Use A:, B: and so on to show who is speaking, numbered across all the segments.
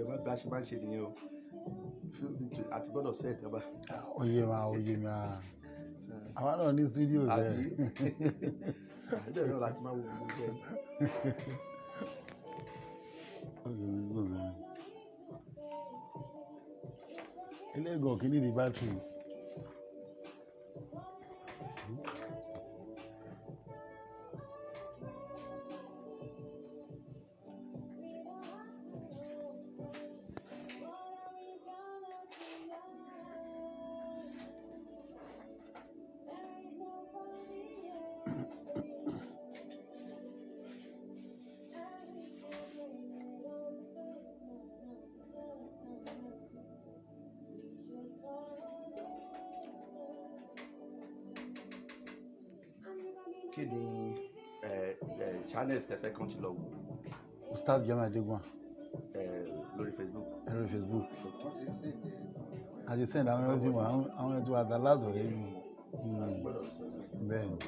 A: ẹ má gbá ṣe máa ń ṣe nìyẹn o Feel free to- àti gbọ́dọ̀ set ẹ bá
B: oyè ma oyè ma àwa náà ní studios ẹ
A: àbí àbídẹ̀ náà láti máa wo gbogbo iṣẹ́
B: eléegan kìíní di bátìrì
A: kí ni ẹ ẹ channels tẹ fẹ́ kàn ti lọ wò
B: ustaz jama adegun
A: ẹ lórí Facebook
B: ẹ̀rọ facebook àti send àwọn ẹ̀rọ sí wọn àwọn ẹ̀tọ́ àtàlátò rẹ̀ mi
A: gbọ́dọ̀ sọ
B: bẹ́ẹ̀ ni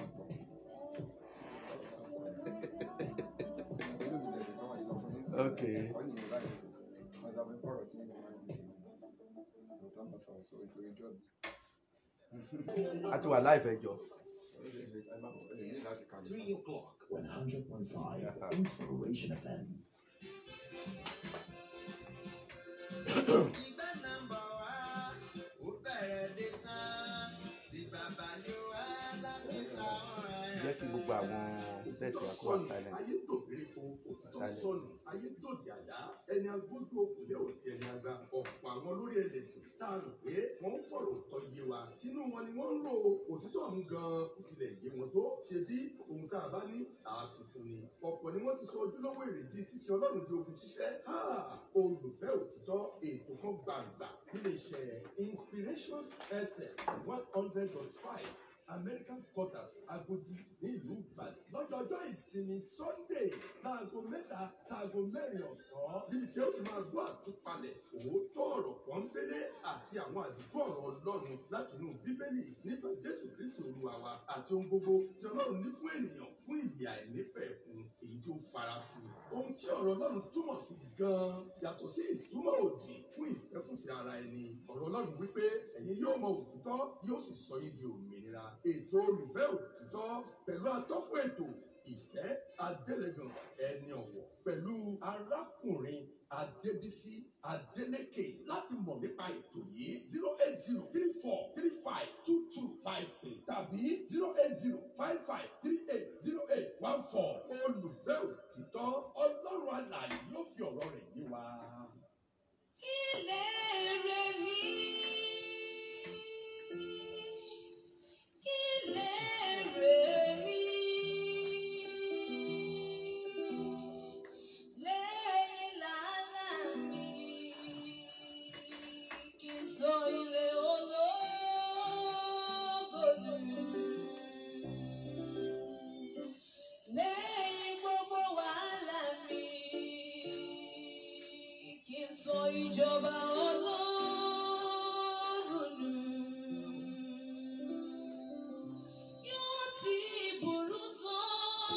A: okay a ti wà láìpẹ́ jọ
C: Three o'clock, 100.5 Inspiration FM.
D: ìgbà nàmbà wá ó bẹ̀rẹ̀ dé tán tí bàbá ní wá láti sáwọn
A: jẹ́ kí gbogbo àwọn set wa kó wà silent
E: ayé tòbírí fún òtítọ́
A: Silence.
E: sọnù ayé dòdì àdá ẹni agbójú òkùnlé òdì ẹni àgbà ọ̀pọ̀ àwọn olórí ẹlẹ́sìn tá a rò pé wọ́n ń fọ̀rọ̀ tọ́ iye wa tinú wọn ni wọ́n ń lò òtítọ́ ọ̀hún gan-an kò tilẹ̀ yé wọn tó ṣe bí ohun tá a bá ní àfihàn ni ọ̀pọ̀ ni wọ́n ti sọ ojúlówó èrèdí ṣíṣe ọlọ́run di ogun ṣiṣẹ́ Ha! olùfẹ́ òtítọ́ ètò kan gbàgbà nílé iṣẹ́ inspiration fm one hundred point five american quarters agodi nílùú ìbàdàn lọ́jọ́jọ́ ìsinmi sunday láago mẹ́ta sáago mẹ́rin ọ̀sán níbi tí ó ti máa gbọ́ àtúpalẹ̀ òótọ́ ọ̀rọ̀ pọ́nbélé àti àwọn àdìtú ọ̀rọ̀ ọlọ́run láti inú bíbélì nípa jésù kristi olúwa wa àti ohun gbogbo tí ọlọ́run ní fún ènìyàn fún ìyè àìnípẹ̀kun èyí tó farasin ohun tí ọ̀rọ̀ ọlọ́run túmọ̀ sí gan-an yàtọ̀ sí ìtumọ̀ òdì fún ìfẹ́kùfẹ́ ara ẹni ọ̀rọ̀ ọlọ́run wípé ẹ̀yin yóò mọ òtítọ́ yóò sì sọ yín di òmìnira ètò olùfẹ́ òtítọ́ pẹ̀lú atọ́kùn ètò ìfẹ́ adélẹ́gàn ẹni ọ̀wọ̀ pẹ̀lú arákùnrin adébísí adélékè láti mọ̀ nípa ètò yìí zero eight zero three four three five two two five three tàbí zero eight zero five five three eight zero eight one four olùfẹ́ òtítọ́ ọlọ́run alààyè yóò fi ọ̀rọ̀ rẹ̀ yé wa.
D: ilé rẹ̀ mi. Ilé rẹ̀ mi. Lẹ́yìn làálàá mi. Kì í sọ ilé ológo nù. Lẹ́yìn gbogbo wàhálà mi, kí n sọ ìjọba ọlọ́run nù. Yóò ti burú tán.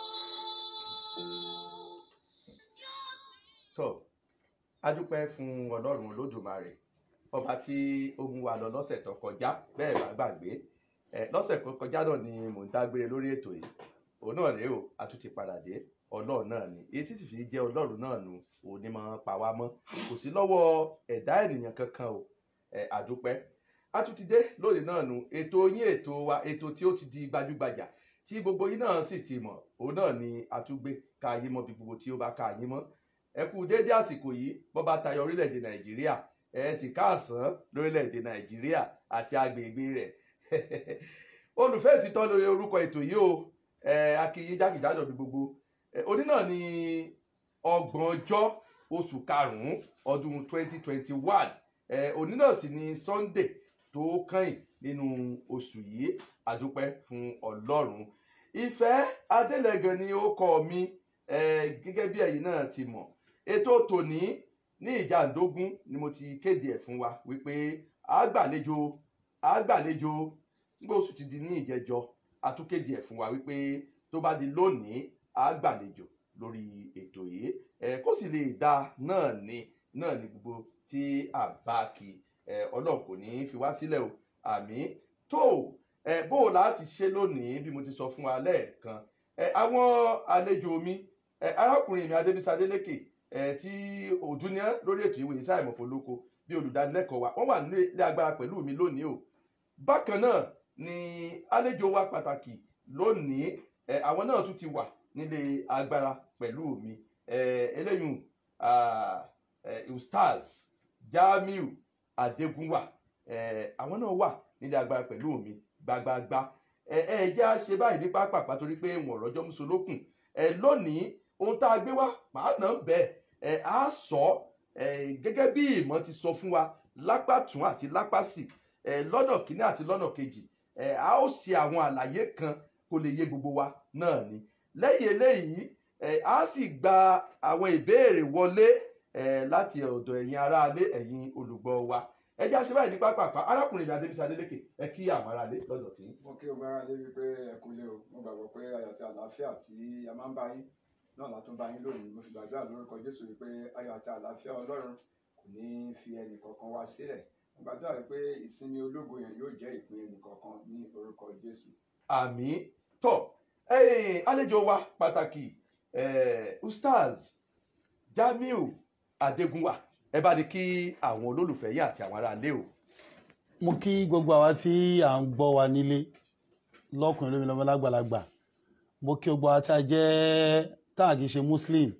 D: Yóò ti.
A: tó a dúpẹ́ fún ọlọ́run olódùmarè ọba tí ó mú wa lọ lọ́sẹ̀ tó kọjá bẹ́ẹ̀ bá gbàgbé ẹ lọ́sẹ̀ tó kọjá náà ni mò ń dágbére lórí ètò yìí òun náà rèé o a tún ti padà dé ọlọ́run náà ni etí sì fi jẹ́ ọlọ́run náà nu òun ni máa ń pa wá mọ́ kò sí lọ́wọ́ ẹ̀dá ènìyàn kankan o ẹ a dúpẹ́ a tún ti dé lónìí náà nu ètò yín ètò wa ètò tí ó ti di gbajúgbajà tí gbogbo yín náà sì ti mọ̀ òun náà ni a tún gbé ká yín mọ́ bí gbogbo tí ó bá ká yín mọ́ ẹ kú déédé àsìkò yìí bó bá tayọ orílẹ̀-èdè nàìjíríà ẹ sì káàsán lórílẹ̀-èdè nàìjíríà àti agbègbè rẹ̀ olùfẹ́ ìtítọ́ lórí orúkọ ètò yìí o ẹ akínyín jákèjádò ní gbogbo ẹ òní náà ní ọgbọ̀n ọjọ́ oṣù karùn-ún ọdún 2021 ẹ òní náà sì ní sunday tó kàn nínú oṣù yìí àdúpẹ́ fún ọlọ́run ìfẹ́ adélẹ́gàn ni ó kọ́ mi ẹ gẹ́gẹ́ bí ẹ̀yin náà ti mọ̀ ètò tòní ní ìjàndógún ni mo ti kéde ẹ̀ fún wa wípé àgbàlejò àgbàlejò nígbà oṣù ti di ní ìjẹjọ àtúkéde ẹ̀ fún wa wípé tó bá di lónìí àgbàlejò lórí ètò yìí ẹ kó sì lè dá náà ní náà ni gbogbo tí à ń bá kí ẹ ọlọ́run kò ní í fi wá sílẹ̀ o àmì tó ẹ bó o láti ṣe lónìí bí mo ti sọ fún wa lẹ́ẹ̀kan ẹ àwọn àlejò mi ẹ arákùnrin mi adébísí adélékè ẹ tí òdúnyẹ lórí ètò ìwé iṣẹ́ àìmọ̀fọ́lóko bí olùdánilẹ́kọ̀ọ́ wa wọ́n wà nílé agbára pẹ̀lú mi lónìí o bákan náà ni àlejò wa pàtàkì lónìí ẹ àwọn náà tún ti wà nílé agbára pẹ̀lú mi ẹ eléyìí ah, eh, ustaz jamiu adégúnwà eh, àwọn náà wà nílé agbára pẹ̀lú mi gbagbagba ẹ ẹ jẹ́ à ṣe báyìí ní pápápá torí pé wọn rọjọ́ musolókun ẹ lónìí ohun tá a gbé wá màá nà ń bẹ̀ ẹ á sọ ẹ gẹ́gẹ́ bí ìmọ̀ ti sọ fún wa lápá tún àti lápá sì ẹ lọ́nà kínní àti lọ́nà kejì ẹ á ó ṣe àwọn àlàyé kan kó lè yé gbogbo wa náà ni lẹ́yìn eléyìí ẹ á sì gba àwọn ìbéèrè wọlé ẹ láti ọ̀dọ̀ ẹ̀yin aráalé ẹ̀yin olùgbọ́ wa ẹ jẹ́ àṣẹ báyìí ní pápápá arákùnrin ìdá adébísí adélékè ẹ kí àwọn aráalé lọ́dọ̀ tí.
F: mo kí o gbára lé wípé ẹ kú lé o mo gbàgbọ́ pé ayọ̀ àti àlàáfíà tí a máa ń bá yín náà látún bá yín lónìí mo sì gbàdúrà lórúkọ jésù wípé ayọ̀ àti àlàáfíà ọlọ́run kò ní fi ẹnì kankan wá sílẹ̀ mo gbàdúrà wípé ìsinmi ológo yẹn yóò jẹ́ ìpín ẹnì kankan ní orúkọ jésù.
A: àmì tọ ẹyìn àlejò wa pàtàkì eh, ustaz jamiu adégúnwà ẹ bá ní kí àwọn olólùfẹ́ yín àti àwọn aráalé o.
B: mo kí gbogbo àwa tí à ń gbọ́ wa nílé lọ́kùnrin lómi lọ́mọ lágbàlagbà mo kí gbogbo àwa tí a jẹ́ tá à kì í ṣe muslim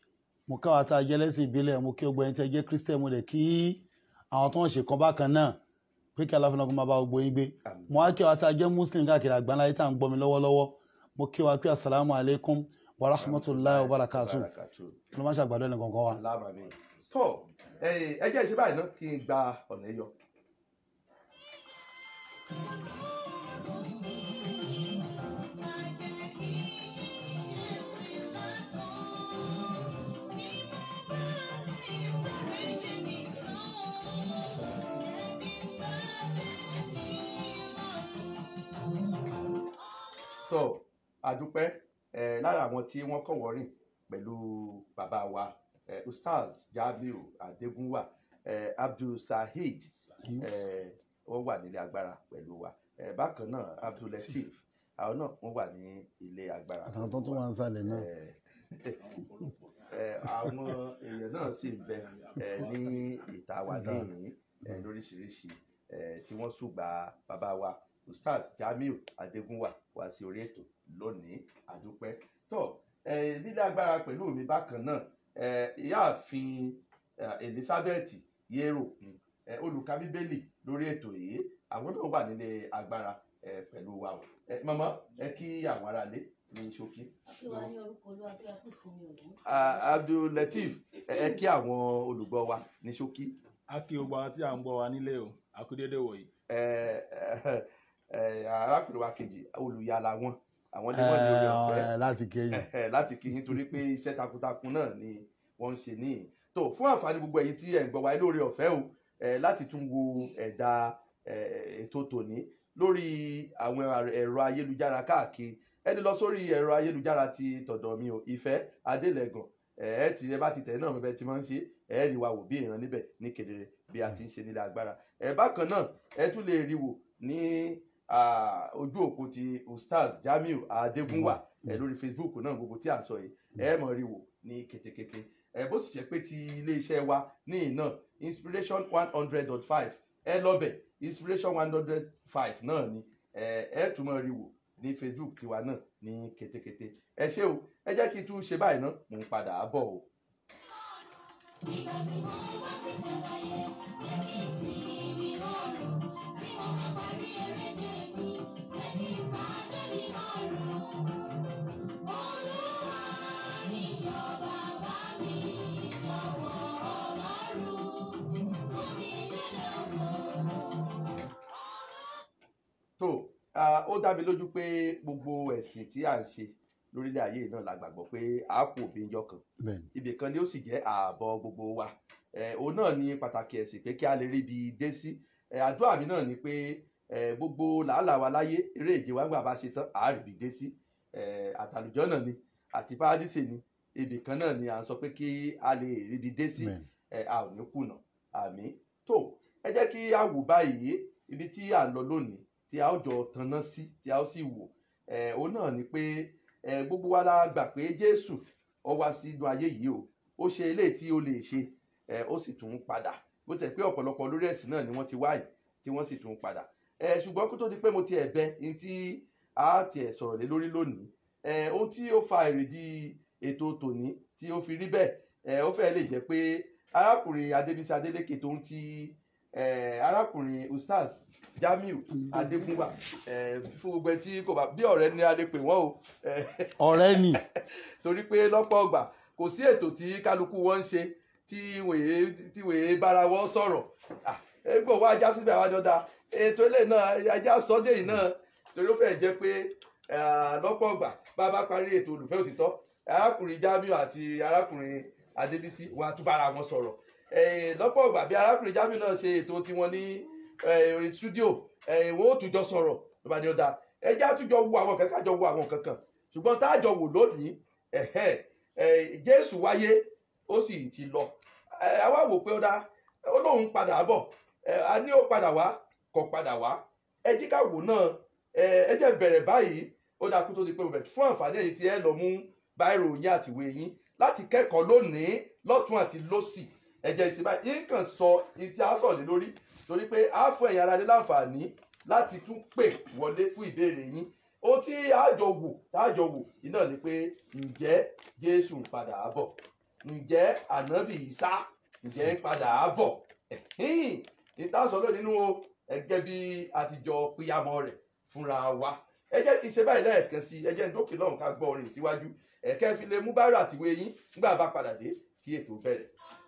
B: mo kí àwa tá a jẹ́ lẹ́sìn ìbílẹ̀ mo kí gbogbo ẹni tí a jẹ́ christian mo dẹ̀ kí àwọn tó ń ṣe kan bákan náà pé kí aláfin náà kó máa bá gbogbo yín gbé
A: Àmín.
B: mo wá kí àwa tá a jẹ́ muslim káàkiri àgbáńlá yìí tá à ń gbọ́ mi lọ́wọ́lọ́wọ́ mo kí wa pé asalaamu alaykum wa rahmatulahi wa barakatu
A: Barakatuh.
B: kí ló má ṣàgbàdo ẹnì kankan wa.
A: Aláàmà mi. tọ ẹyìn ẹ jẹ́ ìṣe báyìí náà kí n gba ọ̀nà yọ. tọ àdúpẹ́ ẹ lára àwọn tí wọ́n kọ̀ wọ́rìn pẹ̀lú bàbá wa ẹ ustaz jamiu adégúnwà ẹ abdul saheed ẹ wọ́n wà nílé agbára pẹ̀lú wa ẹ bákan náà abdul lateef àwọn náà wọ́n wà ní ilé agbára
B: àtàwọn tó tún wà ń sàlẹ̀ náà.
A: ẹ ẹ àwọn èèyàn náà sì ń bẹ ẹ ní ìta wa níhìn ẹ lóríṣiríṣi ẹ tí wọ́n ṣùgbà bàbá wa ustaz jamiu adégúnwà wá sí orí ètò lónìí àdúpẹ́ tó ẹ nílé agbára pẹ̀lú mi bákan náà ẹ ìyáàfin ẹ, elizabeth yero ẹ olùka bíbélì lórí ètò yìí àwọn náà wà nílé agbára ẹ pẹ̀lú wa o ẹ mọ̀mọ́ ẹ kí àwọn aráalé ní ṣókí.
G: kí wàá ní orúkọ olúwa bí a kù sí mi òní.
A: Ah, abdulateef ẹ ẹ kí àwọn olùgbọ́ wa ní ṣókí.
H: a kí gbogbo àwọn tí à ń gbọ́ wa nílé o a kú déédéé wòyí.
A: ẹ ẹ ẹ arákùnrin wa kejì olùyàlà wọn àwọn ni wọn ní orí ọ̀fẹ́
B: Ẹ, láti kéyìn.
A: Ẹhẹ, láti kí yín torí pé iṣẹ́ takuntakun náà ni wọ́n ń ṣe níyìn tó fún àǹfààní gbogbo ẹ̀yin tí ẹ̀ ń gbọ́ wa lórí ọ̀fẹ́ o ẹ̀ láti tún wo ẹ̀dà ẹ̀, ètò tòní lórí àwọn ẹ̀rọ ayélujára káàkiri ẹ lè lọ sórí ẹ̀rọ ayélujára ti tọ̀dọ̀ mi o ìfẹ́ adélẹ́gàn ẹ̀ ẹ́ ti ẹ bá ti tẹ̀ náà bẹ́ẹ̀ ti máa ń ṣe ẹ̀ rí wa wò bí ìran níbẹ̀ ní kedere bí a ti ń ṣe nílé agbára ẹ̀ bákan náà ẹ tún lè rí wò ní ah, ojú òpó ti ustaz jamiu adégúnwà ẹ lórí facebook náà gbogbo tí a sọ yìí ẹ mọ̀ rí wò ní ketekete ẹ bó sì jẹ́ pé ti iléeṣẹ́ wa ní iná inspiration one hundred dot five ẹ lọ́bẹ̀ inspiration one hundred five náà ni ẹ ẹ tún mọ̀ rí wò ní facebook tiwa náà ní ketekete ẹ ṣé o ẹ jẹ́ kí n tún ṣe báyìí ná mò ń padà á bọ̀ o.
G: nígbà tí mo bá ṣiṣẹ́ láyé jẹ́ kí n sì rí lọ́rùn tí mo bá parí eré dé mi jẹ́ kí n bá débi lọ́rùn. olúwa níyọ̀ bàbá mi lọ́wọ́ ọlọ́run fún mi lélẹ̀ òkò.
A: tó ah, ó dá mi lójú pé gbogbo ẹ̀sìn tí à ń ṣe lórílẹ̀ ayé náà la gbàgbọ́ pé a kò bí njọ́ kan
B: bẹ́ẹ̀ni
A: ibì kan ni ó sì jẹ́ ààbọ̀ gbogbo wa Eh, òun náà ni pàtàkì ẹ̀sìn pé kí a lè rí ibi dé sí Eh, àdúrà mi náà ni pé eh, gbogbo làálàá wa láyé eré ìje wa ń gbà bá ṣe tán àá rí ibi dé sí Eh, àtàlùjọ́ náà ni àti paradíṣe ni ibì kan náà ni à ń sọ pé kí a lè rí ibi dé sí
B: bẹ́ẹ̀ni
A: ẹ a ò ní kùnà àmì tó ẹ jẹ́ kí a wò báyìí ibi tí à ń lọ lónìí tí a ó jọ tanná sí tí a ó sì wò ẹ òun náà ni pé ẹ gbogbo wa la gbà pé Jésù ó wá sínú ayé yìí o ó ṣe eléyìí tí ó lè ṣe ẹ ó sì tún padà bó tẹ̀ pé ọ̀pọ̀lọpọ̀ lórí ẹ̀sìn náà ni wọ́n ti wáyé tí wọ́n sì tún padà ẹ ṣùgbọ́n kó tó di pé mo ti ẹ̀ bẹ ní tí a tiẹ̀ sọ̀rọ̀ lé lórí lónìí ẹ ohun tí ó fa èrèdí ètò tòní tí ó fi rí bẹ́ẹ̀ ẹ ó fẹ́ lè jẹ́ pé arákùnrin Adébísí Adélékè tó ń ti ẹ arákùnrin Ustaz Jamiu Adégúnwà ẹ fún gbogbo ẹ tí kò bá bí ọ̀rẹ́ ni a lè pè wọ́n o ẹ
B: ọ̀rẹ́ ni
A: torí pé lọ́pọ̀ ọgbà kò sí ètò tí kálukú wọn ń ṣe tí wèé tí wèé bára wọn sọ̀rọ̀ Ah, egbò wa já síbẹ̀ àwọn àjọdá ètò ilé náà ajá sọ́dé yìí náà torí ó fẹ́ jẹ́ pé ah, lọ́pọ̀ ọgbà bá a bá parí ètò olùfẹ́ òtítọ́ arákùnrin Jamiu àti arákùnrin Adébísí wọn á tún bára wọn sọ̀rọ̀ Eh, lọ́pọ̀ ọgbà bí arákùnrin Jamiu náà ṣe ètò tiwọn ní eh, orí studio eh, wọn ó tún jọ sọ̀rọ̀ ló bá ní ó dáa ẹjẹ́ àtúnjọ wo àwọn kankan jọ wo àwọn kankan ṣùgbọ́n tá a jọ wò lónìí ẹ̀hẹ́ ẹ̀ Jésù wáyé ó sì ti lọ ẹ̀ àwa wò pé ó dá ó lóun padà bọ̀ ẹ̀ a ní ó padà wá kò padà wá ẹ jí ká wò náà ẹ̀ ẹ jẹ́ bẹ̀rẹ̀ báyìí ó dáa kó tó di pé mo bẹ̀rẹ̀ fún àǹfààní èyí tí ẹ lọ mú báírò yín àtìwé yín láti kẹ́kọ̀ọ́ lónìí lọ́tún àti lósì ẹ jẹ́ ìsìn báyìí yín kàn sọ ní tí a sọ̀ lé lórí torí pé a fún ẹ̀yin ara ní láǹfààní láti tún pè wọlé fún ìbéèrè yín ohun tí àjọ wò tájọ wò iná ni pé ǹjẹ́ Jésù ń padà bọ̀ ǹjẹ́ ànábì Ìsá ǹjẹ́ ń padà bọ̀ ẹ̀hìn ìtàsọ lónìí nínú o ẹgẹ́ bí àtijọ́ píyàmọ́ rẹ̀ fúnra wa ẹ jẹ́ kí n ṣe báyìí lẹ́ẹ̀kan sí ẹ jẹ́ ń dókè lọ́hùn ká gbọ́ orin síwájú ẹ̀kẹ́ fi lè mú báírò àtìwé yín nígbà bá padà dé kí ètò bẹ̀rẹ̀.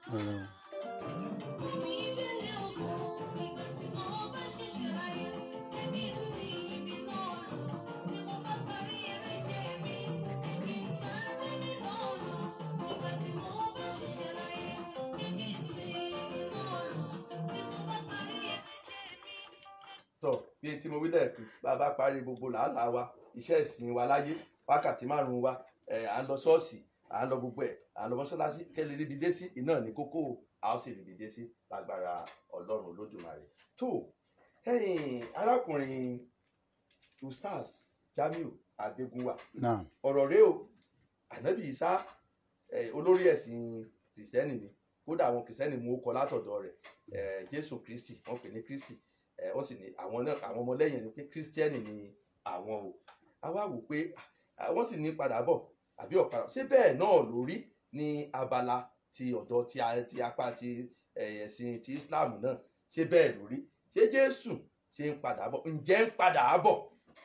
A: tọ bí tí mo wí lẹ́ẹ̀kan bá a bá parí gbogbo làálàá wa iṣẹ́ ìsìn wa láyé wákàtí márùn-ún wa ẹ̀ à ń lọ ṣọ́ọ̀ṣì à ń lọ gbogbo ẹ̀ à ń lọ mọ́ṣáláṣí kẹ́lẹ́ ríbi dé sí iná ní kókó o, a ó sì ríbi dé sí lágbára ọlọ́run olódùmarè tó ẹ̀yìn arákùnrin ustaz Jamiu Adégúnwà
B: náà
A: ọ̀rọ̀ rẹ o ànábì Ìsá ẹ̀, olórí ẹ̀sìn kìrìsìtẹ́nì ni kódà àwọn kìrìsìtẹ́nì mú ó kọ látọ̀dọ̀ rẹ̀ ẹ̀, Jésù Kristi wọ́n pè ní Kristi ẹ̀, wọ́n sì ní àwọn náà àwọn ọmọlẹ́yìn ni pé kírísítẹ́nì ni àwọn o a wá wò pé ah, wọ́n sì ní padà bọ̀ àbí ọ̀padà ṣé bẹ́ẹ̀ náà lórí ní abala ti ọ̀dọ̀ ti a- ti apá ti eh, ẹ̀sìn ti Islam náà ṣé bẹ́ẹ̀ lórí ṣé Jésù ṣe ń padà bọ̀ ǹjẹ́ ń padà bọ̀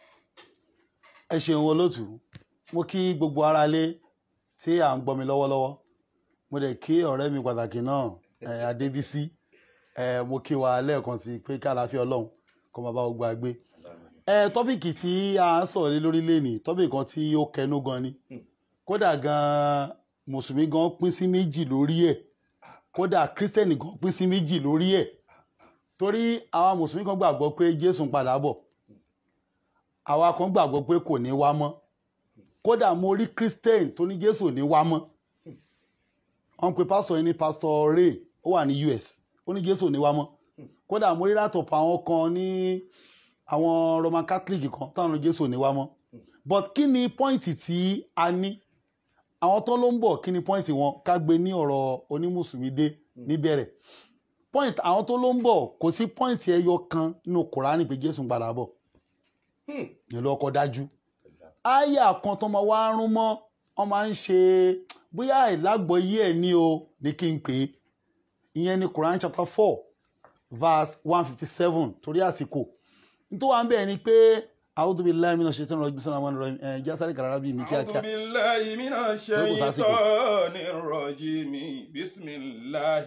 B: ẹ ṣeun olótù mo kí gbogbo ara lé tí à ń gbọ́ mi lọ́wọ́lọ́wọ́ mo dẹ̀ kí ọ̀rẹ́ mi pàtàkì náà ẹ, Adébísí ẹ, mo kí wa lẹ́ẹ̀kan sí pé kí àlàáfíà Ọlọ́run kó máa bá gbogbo àgbé ẹ tọ́pìkì tí a ń sọ̀rọ̀ lé lórí lẹ́nìí tọ́pìkì kan tí ó kẹnu gan ni
A: Hmm.
B: kódà gan mùsùlùmí gan pín sí méjì lórí ẹ̀ kódà kírísítẹ́nì gan pín sí méjì lórí ẹ̀ torí àwọn mùsùlùmí kan gbàgbọ́ pé Jésù ń padà bọ̀ àwa kan gbàgbọ́ pé kò ní wá mọ́ kódà mo rí christian tó ní jésù ò ní wá mọ́ wọ́n pe pásítọ̀ yìí ní pásítọ̀ ray ó wà ní us ó ní jésù ò ní wá mọ́ kódà mo rí látọ̀pọ̀ àwọn kan ní àwọn roman catholic kan táwọn ní jésù ò ní wá mọ́ but kí ni pọ́ìntì tí a ní àwọn tó ló ń bọ̀ kí ni pọ́ìntì wọn ká gbé ní ọ̀rọ̀ onímùsùlùmí dé níbẹ̀rẹ̀ point àwọn tó ló ń bọ̀ kò sí pọ́ìntì ẹyọ kan nínú kùránì pé jésù ń padà bọ̀
A: Hmm.
B: yẹn ló kọ́ dájú àyà kan tó máa wá rún mọ́ wọ́n máa ń ṣe bóyá àìlágbọ́yé ẹ̀ ní o ní kí n pè é ìyẹn ní Quran chapter four verse one fifty seven torí àsìkò nítorí wà ń bẹ̀ ni pé a'udhu billahi minash shaitani rajim bismillahir rahmanir rahim ẹ̀ jásáré kàrárá bíi ní
H: أعوذ
B: kíákíá
H: بالله من الشيطان الرجيم بسم الله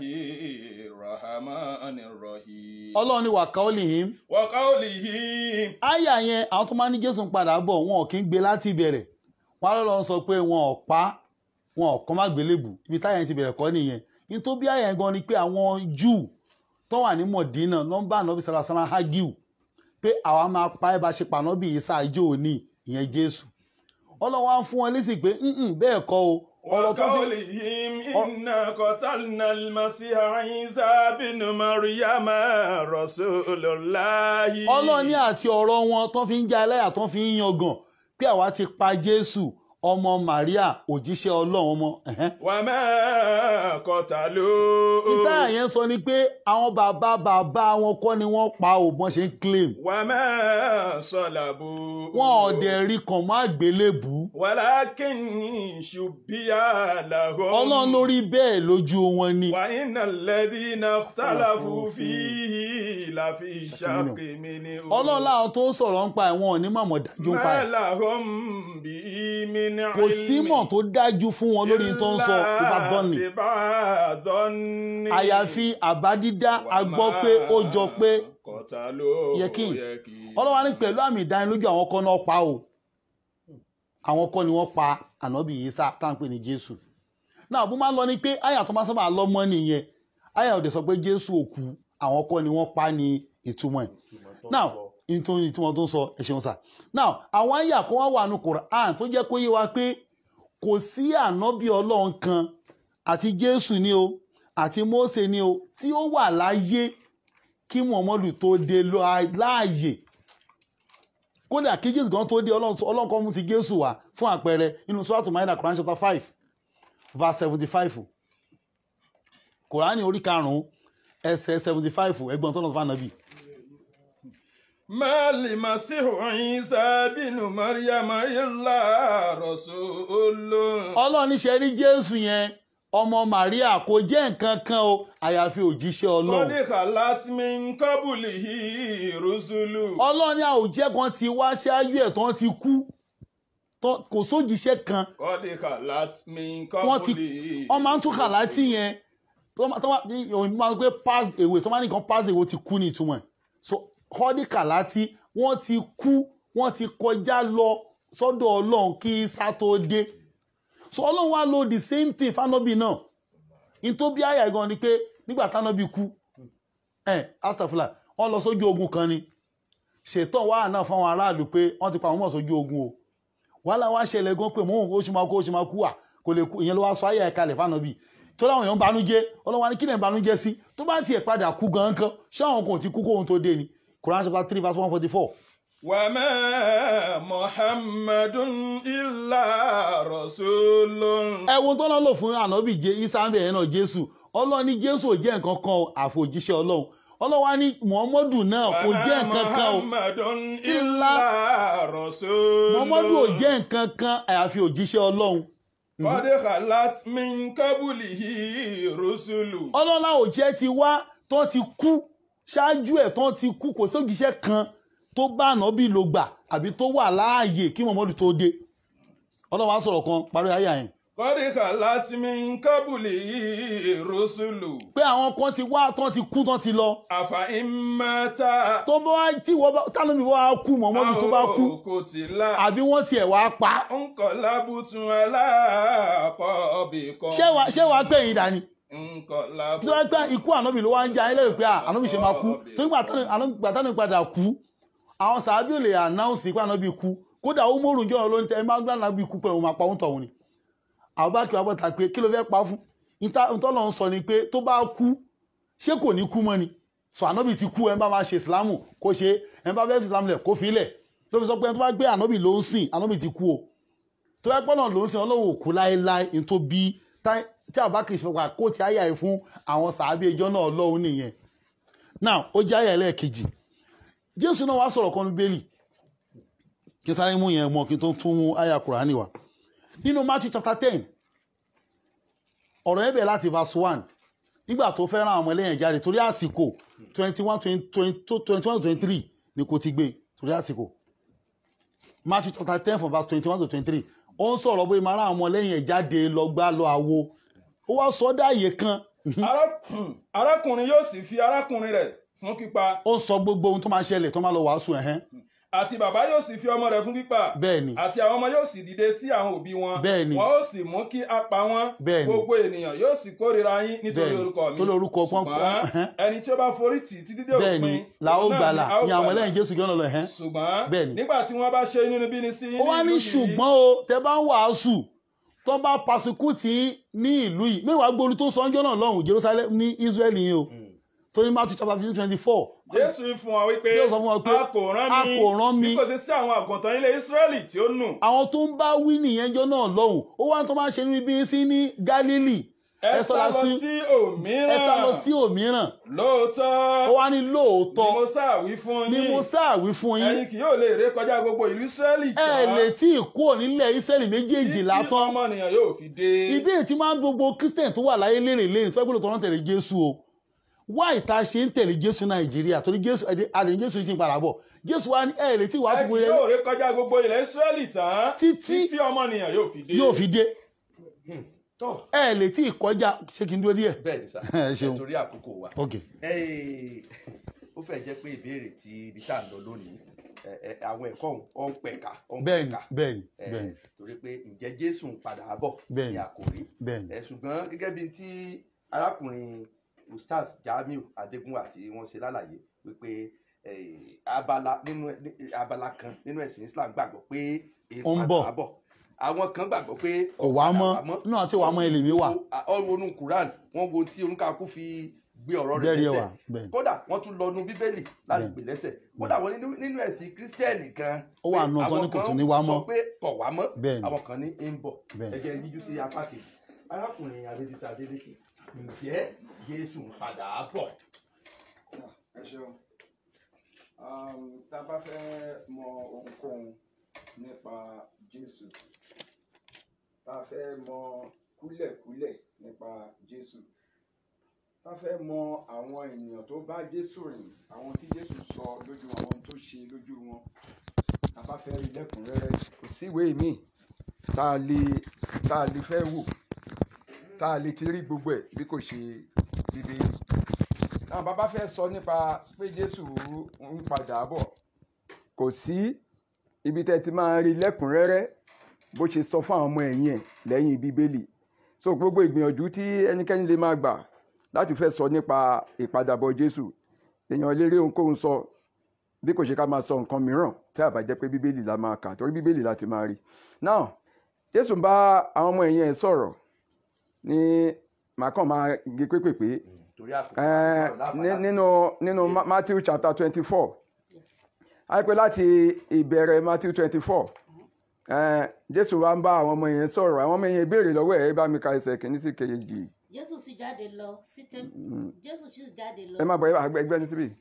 H: الرحمن الرحيم
B: ọlọ́run ní wà qaulihim
H: وقوله
B: àyà yẹn àwọn tó máa ní Jésù ń padà bọ̀ wọn ò kí ń gbé láti ìbẹ̀rẹ̀ wọn á lọ́ọ́ sọ pé wọn ò pa wọn ò kọ́ má gbélébù ibi táyà yẹn ti bẹ̀rẹ̀ kọ́ nìyẹn ní tó bí àyà yẹn gan ni pé àwọn Júù tó wà ní Mọ̀dínà nọ́mbà nọ́bì sàlàsàlà hagiu pé àwa máa pa ẹ́ bá ṣe pànọ́bì Ìsá ìjọ òní ìyẹn Jésù ọlọ́wọ́ á fún wọn lésì pé "Mm-mm, bẹ́ẹ̀ kọ́ o ọ̀rọ̀ tó fi
H: وقولهم
B: ọ-
H: إنا قتلنا المسيح عيسى بن مريم رسول الله
B: ọlọ́ọ̀ni àti ọ̀rọ̀ wọn tó fi ń já ẹlẹ́yà tó fi ń yangàn pé àwa ti pa jésù ọmọ maria òjíṣẹ́ ọlọ́run ọmọ ẹ̀hẹ́n.
H: وما قتلوه
B: ìtayà yẹn sọ ni pé àwọn bàbá bàbá wọn kọ́ ni wọ́n pa ò bọ́n ṣe ń claim
H: وما صلبوه
B: wọn ò dẹ̀ rí kàn mọ́ àgbélébù
H: ولكن شبه لهم
B: ọlọ́run lórí bẹ́ẹ̀ lójú wọn ni
H: وإن الذين اختلفوا فيه لفي شك منه
B: ọlọ́run láwọn tó ń sọ̀rọ̀ ń pa ẹ̀wọ̀n ò ní mọ̀mọ́ dájú ń pa
H: ما
B: ẹ̀
H: لهم به من
B: kò sí mọ̀ tó dájú fún wọn lórí tó ń sọ ìbádọ́nì
H: ìbádọ́nì
B: àyàfi àbá dídá a gbọ́ pé ó jọ pé
H: kọ̀tà ló
B: Yẹkin. ọlọ́wà ní pẹ̀lú àmì ìdánilójú àwọn kan náà pa o àwọn kan ni wọ́n pa ànábì Ìsá tá à ń pè ní Jésù náà bó máa ń lọ ni pé àyà tó máa sábà lọ́mọ nìyẹn àyà òde sọ pé Jésù òkú àwọn kan ni wọ́n pa ní ìtumọ̀ ẹ̀ now nítorí ìtumọ̀ tó ń sọ ẹ ṣeun sà now àwọn àyà kan wá wà ní Quran tó jẹ́ kó yé wa pé kò sí ànábì Ọlọ́run kan àti Jésù ni o àti Mósè ni o tí ó wà láyé kí Muhammadu tó dé lọ- láàyè kódà kí Jésù gan tó dé Ọlọ́run sọ- Ọlọ́run kan mú ti Jésù wá fún àpẹẹrẹ inú Suratu Maida Quran chapter five verse seventy five Kùránì orí karùn-ún ẹsẹ̀ seventy five ẹgbọ́n tó lọ fún ànábì.
H: Mali Masihu Isa binu Maryama illa rasulun.
B: Ọlọ́run ní ṣe rí Jésù yẹn ọmọ Màríà kò jẹ́ nǹkan kan o àyàfi òjíṣẹ́ Ọlọ́run.
H: Kọ́dí khalat min qablihi rusulu.
B: Ọlọ́run ní àwòjẹ́ kan ti wá ṣáájú ẹ̀ tán ti kú Tán- kò sójíṣẹ́ kan
H: Kọ́dí khalat min
B: wọ́n ti
H: qablihi.
B: wọ́n máa ń tún kàlátì yẹn tó máa tó máa tí òyìnbó máa ń pé pass away tó máa ní nǹkan pass away ti kú ní ìtumọ̀ ẹ̀ so kọ́dí kàlátì wọ́n ti kú wọ́n ti kọjá lọ sọ́dọ̀ ọlọ́run kí sá tó dé so ọlọ́run wá lo the same thing fánọ́bì náà in tó bí àyà gan ni pé nígbà tánọ́bì kú ẹ̀ astafula wọ́n lọ sójú ogun kan ni ṣètò wàhálà náà fáwọn aráàlú pé wọ́n ti pa àwọn mọ̀ sójú ogun o wàhálà wá ṣẹlẹ̀ gan pé mò ń oṣù máa kú oṣù máa kú à kò lè kú ìyẹn ló wá sọ ayé ẹ̀ka lẹ̀ fánàbì tó láwọn èèyàn ń banújẹ́ ọlọ́wọ́n ní kí lè ń banújẹ́ sí tó bá tiẹ̀ padà kú gan kan ṣé àwọn kan ò ti kú kóhun tó dé ni Quran chapter three verse one forty four
H: Wa ma Muhammadun illa rasulun.
B: ẹ wo tó náà lò fún ànábì jẹ isa ń bẹ̀rẹ̀ náà Jésù Ọlọ́run ní Jésù ò jẹ́ nǹkan kan o, àfòjíṣẹ́ Ọlọ́run Ọlọ́run wá ní Muhammadu náà kò jẹ́ nǹkan kan o
H: Muhammadun
B: Illa
H: illa rasulun.
B: Muhammadu ò jẹ́ nǹkan kan àyàfi òjíṣẹ́ Ọlọ́run
H: Kọ́dí khalat min qablihi rusulu.
B: ọlọ́lá òjẹ́ ti wá tó ti kú ṣáájú ẹ̀ tó ti kú kò sójíṣẹ́ kan tó bá ànábì ló gbà àbí tó wà láàyè kí Muhammadu tó dé ọlọ́wà sọ̀rọ̀ kan parí ayà yẹn
H: Kọ́dí khalat min qablihi rusulu.
B: pé àwọn kan ti wá tó ti kú tó ti lọ
H: Àfà ìmọ̀ta.
B: tó bá wá tí wọ́n bá tánàbí wọ́n á kú Muhammadu tó bá kú
H: Kò tí la.
B: àbí wọ́n tiẹ̀ wá pa
H: Nkọ̀ lábùtún aláàkọ́bì kan.
B: ṣé wàá ṣé wàá pè yín dání
H: Nkọ̀
B: tó
H: lábùtún.
B: wá pé ikú ànábì ló wá ń jẹ ayé lẹ́rù pé à, ànábì ṣe máa kú tó nígbà tánàbì padà kú àwọn sàábì ò lè ànáùnsì pé ànábì kú kódà ó mórùn jọ̀rọ̀ lónìí tẹ́ ẹ máa ń gbà ànábì kú pẹ̀lú máa pa òun tọ̀hún ni àwọn bá kí wàá bọ́ta pé kí ló fẹ́ pa fún ìtọ́lọ̀ ń sọ ni pé tó bá kú ṣé kò ní kú mọ́ ni sọ ànábì ti kú ẹ bá máa ṣe ìsìlámù kó ṣe ẹ bá fẹ́ fi ìsìlámù lẹ̀ kó fi lẹ̀ ló fi sọ pé ẹni tó bá gbé ànábì ló ń sìn ànábì ti kú o tó bá pọ́nà ló ń sìn ọlọ́run òkú láéláé ní tó bí tá- tí àbákìrì ṣe wà kó ti àyà ẹ̀ fún àwọn sàábì ẹjọ́ náà ọlọ́run nìyẹn now ó jẹ́ àyà ẹlẹ́ẹ̀kejì jésù náà wá sọ̀rọ̀ kan bíbélì kí sáré mú yẹn mọ́ kí n tó tún mú àyà kùránì wá nínú matthew chapter ten ọ̀rọ̀ yẹn bẹ̀rẹ̀ láti verse one nígbà tó fẹ́ rán àwọn ọmọ ẹlẹ́yìn jáde torí àsìkò twenty one twenty one twenty three ni kò ti gbé torí àsìkò matthew chapter ten from verse twenty one to twenty three ó ń sọ̀rọ̀ bóyá máa rán àwọn ọmọ ẹlẹ́yìn ẹ̀ jáde lọ gbá lọ àwo ó wá sọ ọ́ dáàyè kan
H: Ará- Arákùnrin yóò sì fi arákùnrin rẹ̀ fún pípa.
B: ó sọ gbogbo ohun tó máa ṣẹlẹ̀ tó máa lọ wàásù ẹ̀hẹ́n
H: Àti bàbá yóò sì fi ọmọ rẹ̀ fún pípa.
B: bẹ́ẹ̀ ni
H: Àti àwọn ọmọ yóò sì dìde sí àwọn òbí wọn.
B: Bẹ́ẹ̀ni.
H: Wọn ó sì mú kí a pa wọ́n.
B: Bẹ́ẹ̀ni.
H: Gbogbo ènìyàn yóò sì kórìíra yín nítorí
B: Bẹ́ẹ̀ni.
H: orúkọ mi.
B: Torí orúkọ pọ́n-
H: Ṣùgbọ́n
B: ẹ̀hẹ́n.
H: ẹni tí ó bá forí tì títí dé
B: bẹ́ẹ̀ ni
H: òpin.
B: la ó
H: òun náà
B: gbàlà
H: ni a ó
B: ní àwọn
H: gbàlà.
B: ẹlẹ́yìn jésù gánà lọ ẹ̀hẹ́n
H: Ṣùgbọ́n
B: Bẹ́ẹ̀ni.
H: nígbà tí wọ́n bá ṣe inúnibíni sí yín
B: ó wá ní
H: ìlú yìí,
B: ṣùgbọ́n o tẹ bá ń wàásù tó bá pasukútì ní ìlú yìí mẹ́wàá gbóòlù tó sọ ọjọ́ náà lọ́hùn Jerusalem ní Israel yìí o
A: Mm.
B: tó ní Matthew chapter fifteen twenty four
H: jésù ń fún wa wípé
B: Jésù sọ fún wa pé,
H: a kò rán
B: "A
H: mi
B: kò rán mi."
H: bí kò sí sí àwọn àgùntàn ilé israẹli tí ó nù
B: àwọn tó ń bá wí nìyẹn jọ náà lọ́hùn ó wá tó máa ṣe níbi sí ní Galilee
H: ẹ sá lọ sí
B: ẹ sá lọ sí
H: òmíràn
B: òmíràn
H: lóòótọ́
B: ó wá ní
H: ni
B: lóòótọ́
H: mo sáàwí fún
B: ni
H: yín
B: mo sáàwí fún yín
H: ẹ̀yin kì yóò lè ré kọjá gbogbo ìlú israẹli
B: ẹ lè tí ì kúrò nílẹ̀ Ísírẹ́lì méjèèjìlá
H: títí
B: tán
H: ọmọnìyàn yóò fi dé
B: ìbéèrè tí máa ń gbogbo Christian tó wà láyé lérè lérè tó ẹgbẹ́ lóòótọ́ tẹ̀lé Jésù o wá ìta ṣe ń tẹ̀lé Jésù Nàìjíríà torí Jésù àdéhùn Jésù yìí sì ń padà bọ̀ Jésù wa ní ẹ lè tí ì wá
H: ẹ
B: fún
H: kì yóò ré kọjá gbogbo ilẹ̀ israẹli tán
B: Títí-
H: títí ọmọnìyàn yóò fi dé
B: yóò fi dé
A: tó
B: ẹ lè tí ì kọjá ṣé kí n dúró díẹ̀
A: bẹ́ẹ̀ ni sá
B: Ẹ ṣeun.
A: nítorí àkókò wa
B: ok
A: Eh, ó fẹ́ jẹ́ pé ìbéèrè tí ibi tá à ń lọ lónìí eh, eh, àwọn ẹ̀kọ́ ọ̀hún ọ̀ ń pẹ̀ka ọ̀ ń
B: bẹ́ẹ̀ni
A: pẹ̀ka
B: bẹ́ẹ̀ni
A: Eh,
B: bẹ́ẹ̀ni
A: torí pé ǹjẹ́ Jésù ń padà bọ̀
B: Bẹ́ẹ̀ni.
A: ní àkòrí
B: bẹ́ẹ̀ni
A: Eh, ṣùgbọ́n gẹ́gẹ́ bí tí arákùnrin ustaz Jamiu Adégúnwà tí wọ́n ṣe lálàyé wípé eh, abala nínú ní- abala kan nínú ẹ̀sìn Islam gbàgbọ́ pé
B: Ó ń bọ̀.
A: bọ̀ àwọn kan gbàgbọ́ pé
B: kò wá
A: padà
B: mọ́ náà tí wàá mọ́ ẹlẹ́mí wà
A: ọ̀rọ̀ onú Quran wọ́n wo tí oníkàkú fi gbé ọ̀rọ̀ rẹ̀
B: bẹ́ẹ̀ni
A: lẹ́sẹ̀
B: wà bẹ́ẹ̀ni
A: kódà wọ́n tún lọ nu bíbélì láti
B: Bẹ́ẹ̀.
A: gbè lẹ́sẹ̀ kódà wọ́n nínú nínú ẹ̀sìn kírísítẹ́nì kan
B: Ó wà
A: pé
B: nù ọ̀tọ̀ ní
A: àwọn
B: kò
A: kan
B: tún ní wá mọ́.
A: sọ pé kò wá mọ́
B: Bẹ́ẹ̀ ni.
A: àwọn kan ní ń bọ̀
B: Bẹ́ẹ̀.
A: ẹ jẹ́ yíjú sí apá kejì arákùnrin adébísí adélékè ǹjẹ́ jésù ń padà bọ̀
F: ẹ ṣeun Um, tá a bá fẹ́ mọ ohunkóhun nípa jésù tá a fẹ́ mọ kúlẹ̀kúlẹ̀ nípa jésù tá a fẹ́ mọ àwọn ènìyàn tó bá jésù rìn àwọn tí jésù sọ lójú wọn àwọn tó ṣe lójú wọn tá a bá fẹ́ rí lẹ́kùnrẹ́rẹ́ kò sí ìwé míì tá a lè tá a lè fẹ́ wò tá a lè ti rí gbogbo ẹ̀ bí kò ṣe bíbélì àwọn bàbá fẹ́ sọ nípa pé jésù ń padà bọ̀ kò sí ibi tẹ́ ti máa rí lẹ́kùnrẹ́rẹ́ bó ṣe sọ fún àwọn ọmọ ẹ̀yìn ẹ̀ lẹ́yìn bíbélì so gbogbo ìgbìyànjú tí ẹnikẹ́ni lè máa gbà láti fẹ́ sọ nípa ìpadàbọ̀ jésù èèyàn lè rí ohunkóhun sọ bí kò ṣe ká máa sọ nǹkan mìíràn tí a bá jẹ́ pé bíbélì la máa kà torí bíbélì la ti máa rí now jésù ń bá àwọn ọmọ ẹ̀yìn ẹ̀ sọ̀rọ̀ ní màá kàn máa gé pépèpé
A: torí àkókò
F: Eh,
A: ọ̀rọ̀ láàbàdà.
F: ní- nínú nínú Ma- Matthew chapter twenty four àìpé láti ìbẹ̀rẹ̀ Matthew twenty four Jésù wa ń bá àwọn ọmọ yẹn sọ̀rọ̀ àwọn ọmọ yẹn béèrè lọ́wọ́ ẹ̀ ẹ bá mi ka ẹsẹ̀ kìíní sí kejì
G: jésù sì jáde lọ sí tẹ́ḿpìlì
F: Mm.
G: jésù sì jáde lọ
F: ẹ má bọ̀ ẹ ẹgbẹ́ ní síbí.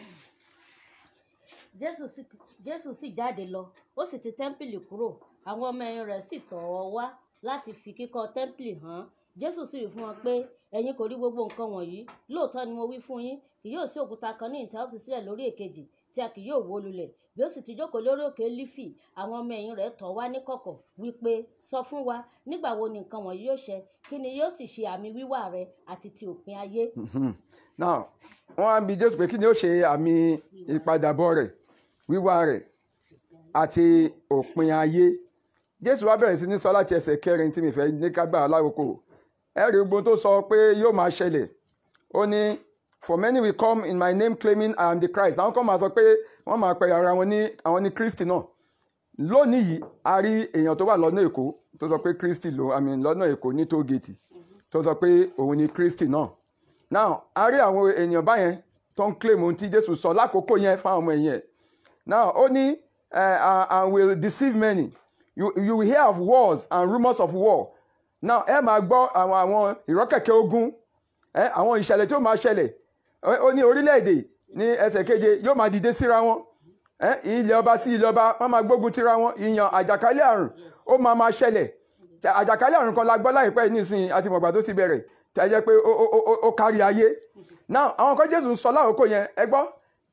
G: jésù sì jésù sì jáde lọ ó sì ti tẹ́ḿpìlì kúrò àwọn ọmọ ẹ̀yìn rẹ̀ sì tọ̀ ọ́ wá láti fi kíkọ́ tẹ́ḿpìlì hàn jésù sì wí fún wọn pé ẹ̀yin kò rí gbogbo nǹkan wọ̀nyí lóòótọ́ ni mo wí fún yín kì yóò sí òkúta kan ní ìta ó fi sílẹ̀ lórí èkejì tí a kì yóò wó lulẹ̀ bí ó sì ti jókòó lórí òkè lífì àwọn ọmọ ẹ̀yìn rẹ̀ tọ̀ wá níkọ̀kọ̀ wípé sọ fún wa nígbà wo ni nǹkan wọ̀nyí yóò ṣẹ kí ni yóò sì ṣe àmì wíwá rẹ àti ti òpin ayé
F: Mhm. now wọ́n á bi Jésù pé kí ni ó ṣe àmì ìpadàbọ̀ rẹ̀ wíwá rẹ̀ àti òpin ayé Jésù wá bẹ̀rẹ̀ sí ní sọ láti ẹsẹ̀ kẹrin tí mi fẹ́ ní ká gbà láwòkò ẹ rí gbogbo tó sọ pé yóò máa ṣẹlẹ̀ ó ní for many will come in my name claiming I am the Christ àwọn kan máa sọ pé wọ́n máa pe ara wọn ní àwọn ní Kristi náà lónìí yìí a rí èèyàn tó wà lọ́nà Èkó tó sọ pé Kristi ló I mean lọ́nà Èkó ní tóògèètì tó sọ pé òun ni Kristi náà now a rí àwọn èèyàn báyẹn tó ń claim ohun tí Jésù sọ lákòókò yẹn fáwọn ọmọ ẹ̀yìn ẹ̀ now ó ní uh, and will deceive many you, you will hear of wars and rumours of war now ẹ máa gbọ́ àwọn àwọn ìrọ́kẹ̀kẹ̀ ogun ẹ àwọn ìṣẹ̀lẹ̀ tí ó máa ṣẹlẹ̀ Ẹ- ó ní orílẹ̀-èdè ní ẹsẹ̀ keje yóò máa dìde síra wọn ẹ ilẹ̀ ọba sí ilẹ̀ ọba wọ́n máa gbógun tira wọn ìyàn àjàkálẹ̀ àrùn ó máa máa ṣẹlẹ̀ Tẹ- àjàkálẹ̀ àrùn kan la gbọ́ láìpẹ́ yìí nísìnyí àti mọ̀gbà tó ti bẹ̀rẹ̀ tẹ́ jẹ́ pé ó- ó- ó- ó kárí ayé now àwọn kan Jésù ń sọ lákòókò yẹn ẹ gbọ́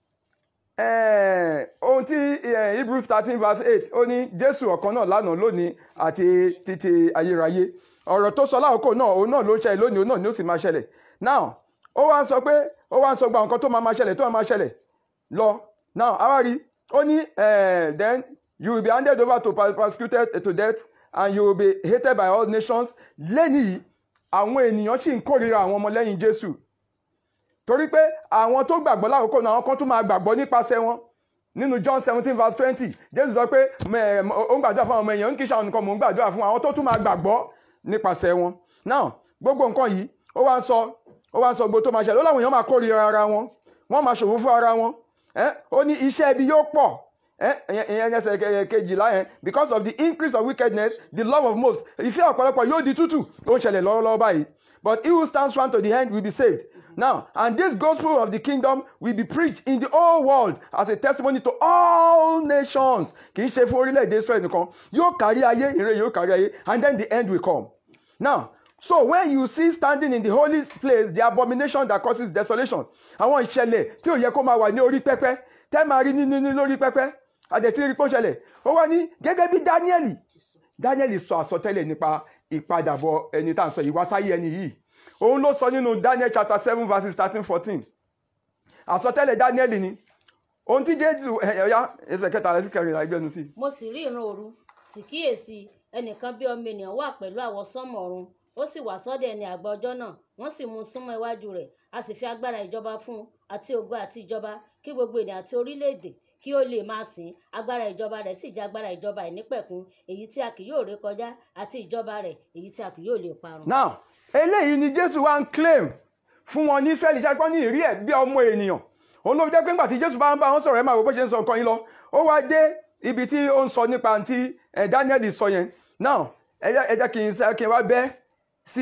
F: Eh, ohun tí eh, Hebrews thirteen verse eight ó ní Jésù ọ̀kan náà lánàá lónìí àti títí ayérayé ọ̀rọ̀ tó sọ lákòókò náà òun náà ló ń ṣẹlẹ̀ lónìí òun náà ni ó sì máa ṣẹlẹ̀ now ó wá ń sọ pé ó wá ń sọ gba nǹkan tó máa máa ṣẹlẹ̀ tó máa máa ṣẹlẹ̀ lọ now awárí ó ní eh, then you will be handed over to per- persecuted to death and you will be hated by all nations lẹ́nìí àwọn ènìyàn sì ń kórìíra àwọn ọmọlẹ́yìn Jésù torí pé àwọn tó gbàgbọ́ lákòókò náà àwọn kan tún máa gbàgbọ́ nípasẹ̀ wọn nínú John seventeen verse twenty Jésù sọ pé mẹ- ó ń gbàdúrà fún àwọn ọmọ èèyàn ń kí sàwọn nìkan mò ń gbàdúrà fún àwọn tó tún máa gbàgbọ́ nípasẹ̀ wọn now gbogbo nǹkan yìí ó wá ń sọ ó wá ń sọ gbogbo tó máa ṣẹlẹ̀ ó láwọn èèyàn máa kórìíra ara wọn wọ́n máa ṣòwò fún ara wọn ẹ́ ó ní iṣẹ́ ibi yóò pọ̀ ẹ́ ìyẹn ẹsẹ̀ ke- kejìlá yẹn because of the increase of wickedness the love of most ìfẹ́ ọ̀pọ̀lọpọ̀ yóò di tútù ó ń ṣẹlẹ̀ lọ́wọ́lọ́wọ́ báyìí but he who stands firm to the end will be saved now and this gospel of the kingdom will be preached in the whole world as a testimony to all nations kì í ṣe fún orílẹ̀-èdè Israel nìkan yóò kárí ayé ìre yóò kárí ayé and then the end will come now so when you see standing in the holy place the abomination that causes desolation àwọn ìṣẹ̀lẹ̀ tí ò yẹ kó máa wà ní orí pẹpẹ tẹ́ máa rí nínú ní lórí pẹpẹ àdẹ̀tí rí pé ó ṣẹlẹ̀ ó wá ní gẹ́gẹ́ bí Dáníẹ́lì Dáníẹ́lì sọ àsọtẹ́lẹ̀ nípa ìpadàbọ̀ ẹni tá à ń sọ ìwásáyé ẹni yìí òun ló sọ nínú Daniel chapter seven verses thirteen fourteen àsọtẹ́lẹ̀ Dáníẹ́lì ni ohun tí Jésù ẹ̀yà ẹsẹ̀ kẹtàlá sí kẹrìnlá ìgbẹ́nu sí
G: mo sì rí ìran òru sì kíyèsí ẹnìkan bí ọmọ ènìyàn wà pẹ̀lú àwọsánmọ̀ ọ̀run ó sì wá sọ́dọ̀ ẹni àgbà ọjọ́ náà wọ́n sì mú un súnmọ́ iwájú rẹ̀ a sì fi agbára ìjọba fún un àti ògo àti ìjọba kí gbogbo ènìyàn àti orílẹ̀-èdè kí ó lè máa sìn ín. agbára ìjọba rẹ̀ sì jẹ́ agbára ìjọba ìnípẹ̀kun èyí tí a kì yóò ré kọjá àti ìjọba rẹ̀ èyí tí a kì yóò lè parun.
F: now eléyìí ni Jésù wá ń claim fún wọn ní Ísírẹ́lì ṣáà pọ́n ní ìrí ẹ̀ bí ọmọ ènìyàn òun ló fi jẹ́ pé ńgbà tí Jésù bá ń bá wọn sọ̀rọ̀ ẹ̀ máa wò bó ṣe ń sọ nǹkan yín lọ ó wá dé ibi tí ó ń sọ nípa ti ẹ̀ Daniel sọ yẹn now ẹ jẹ́ ẹ jẹ́ kí n sẹ́ kí n wá bẹ́ sí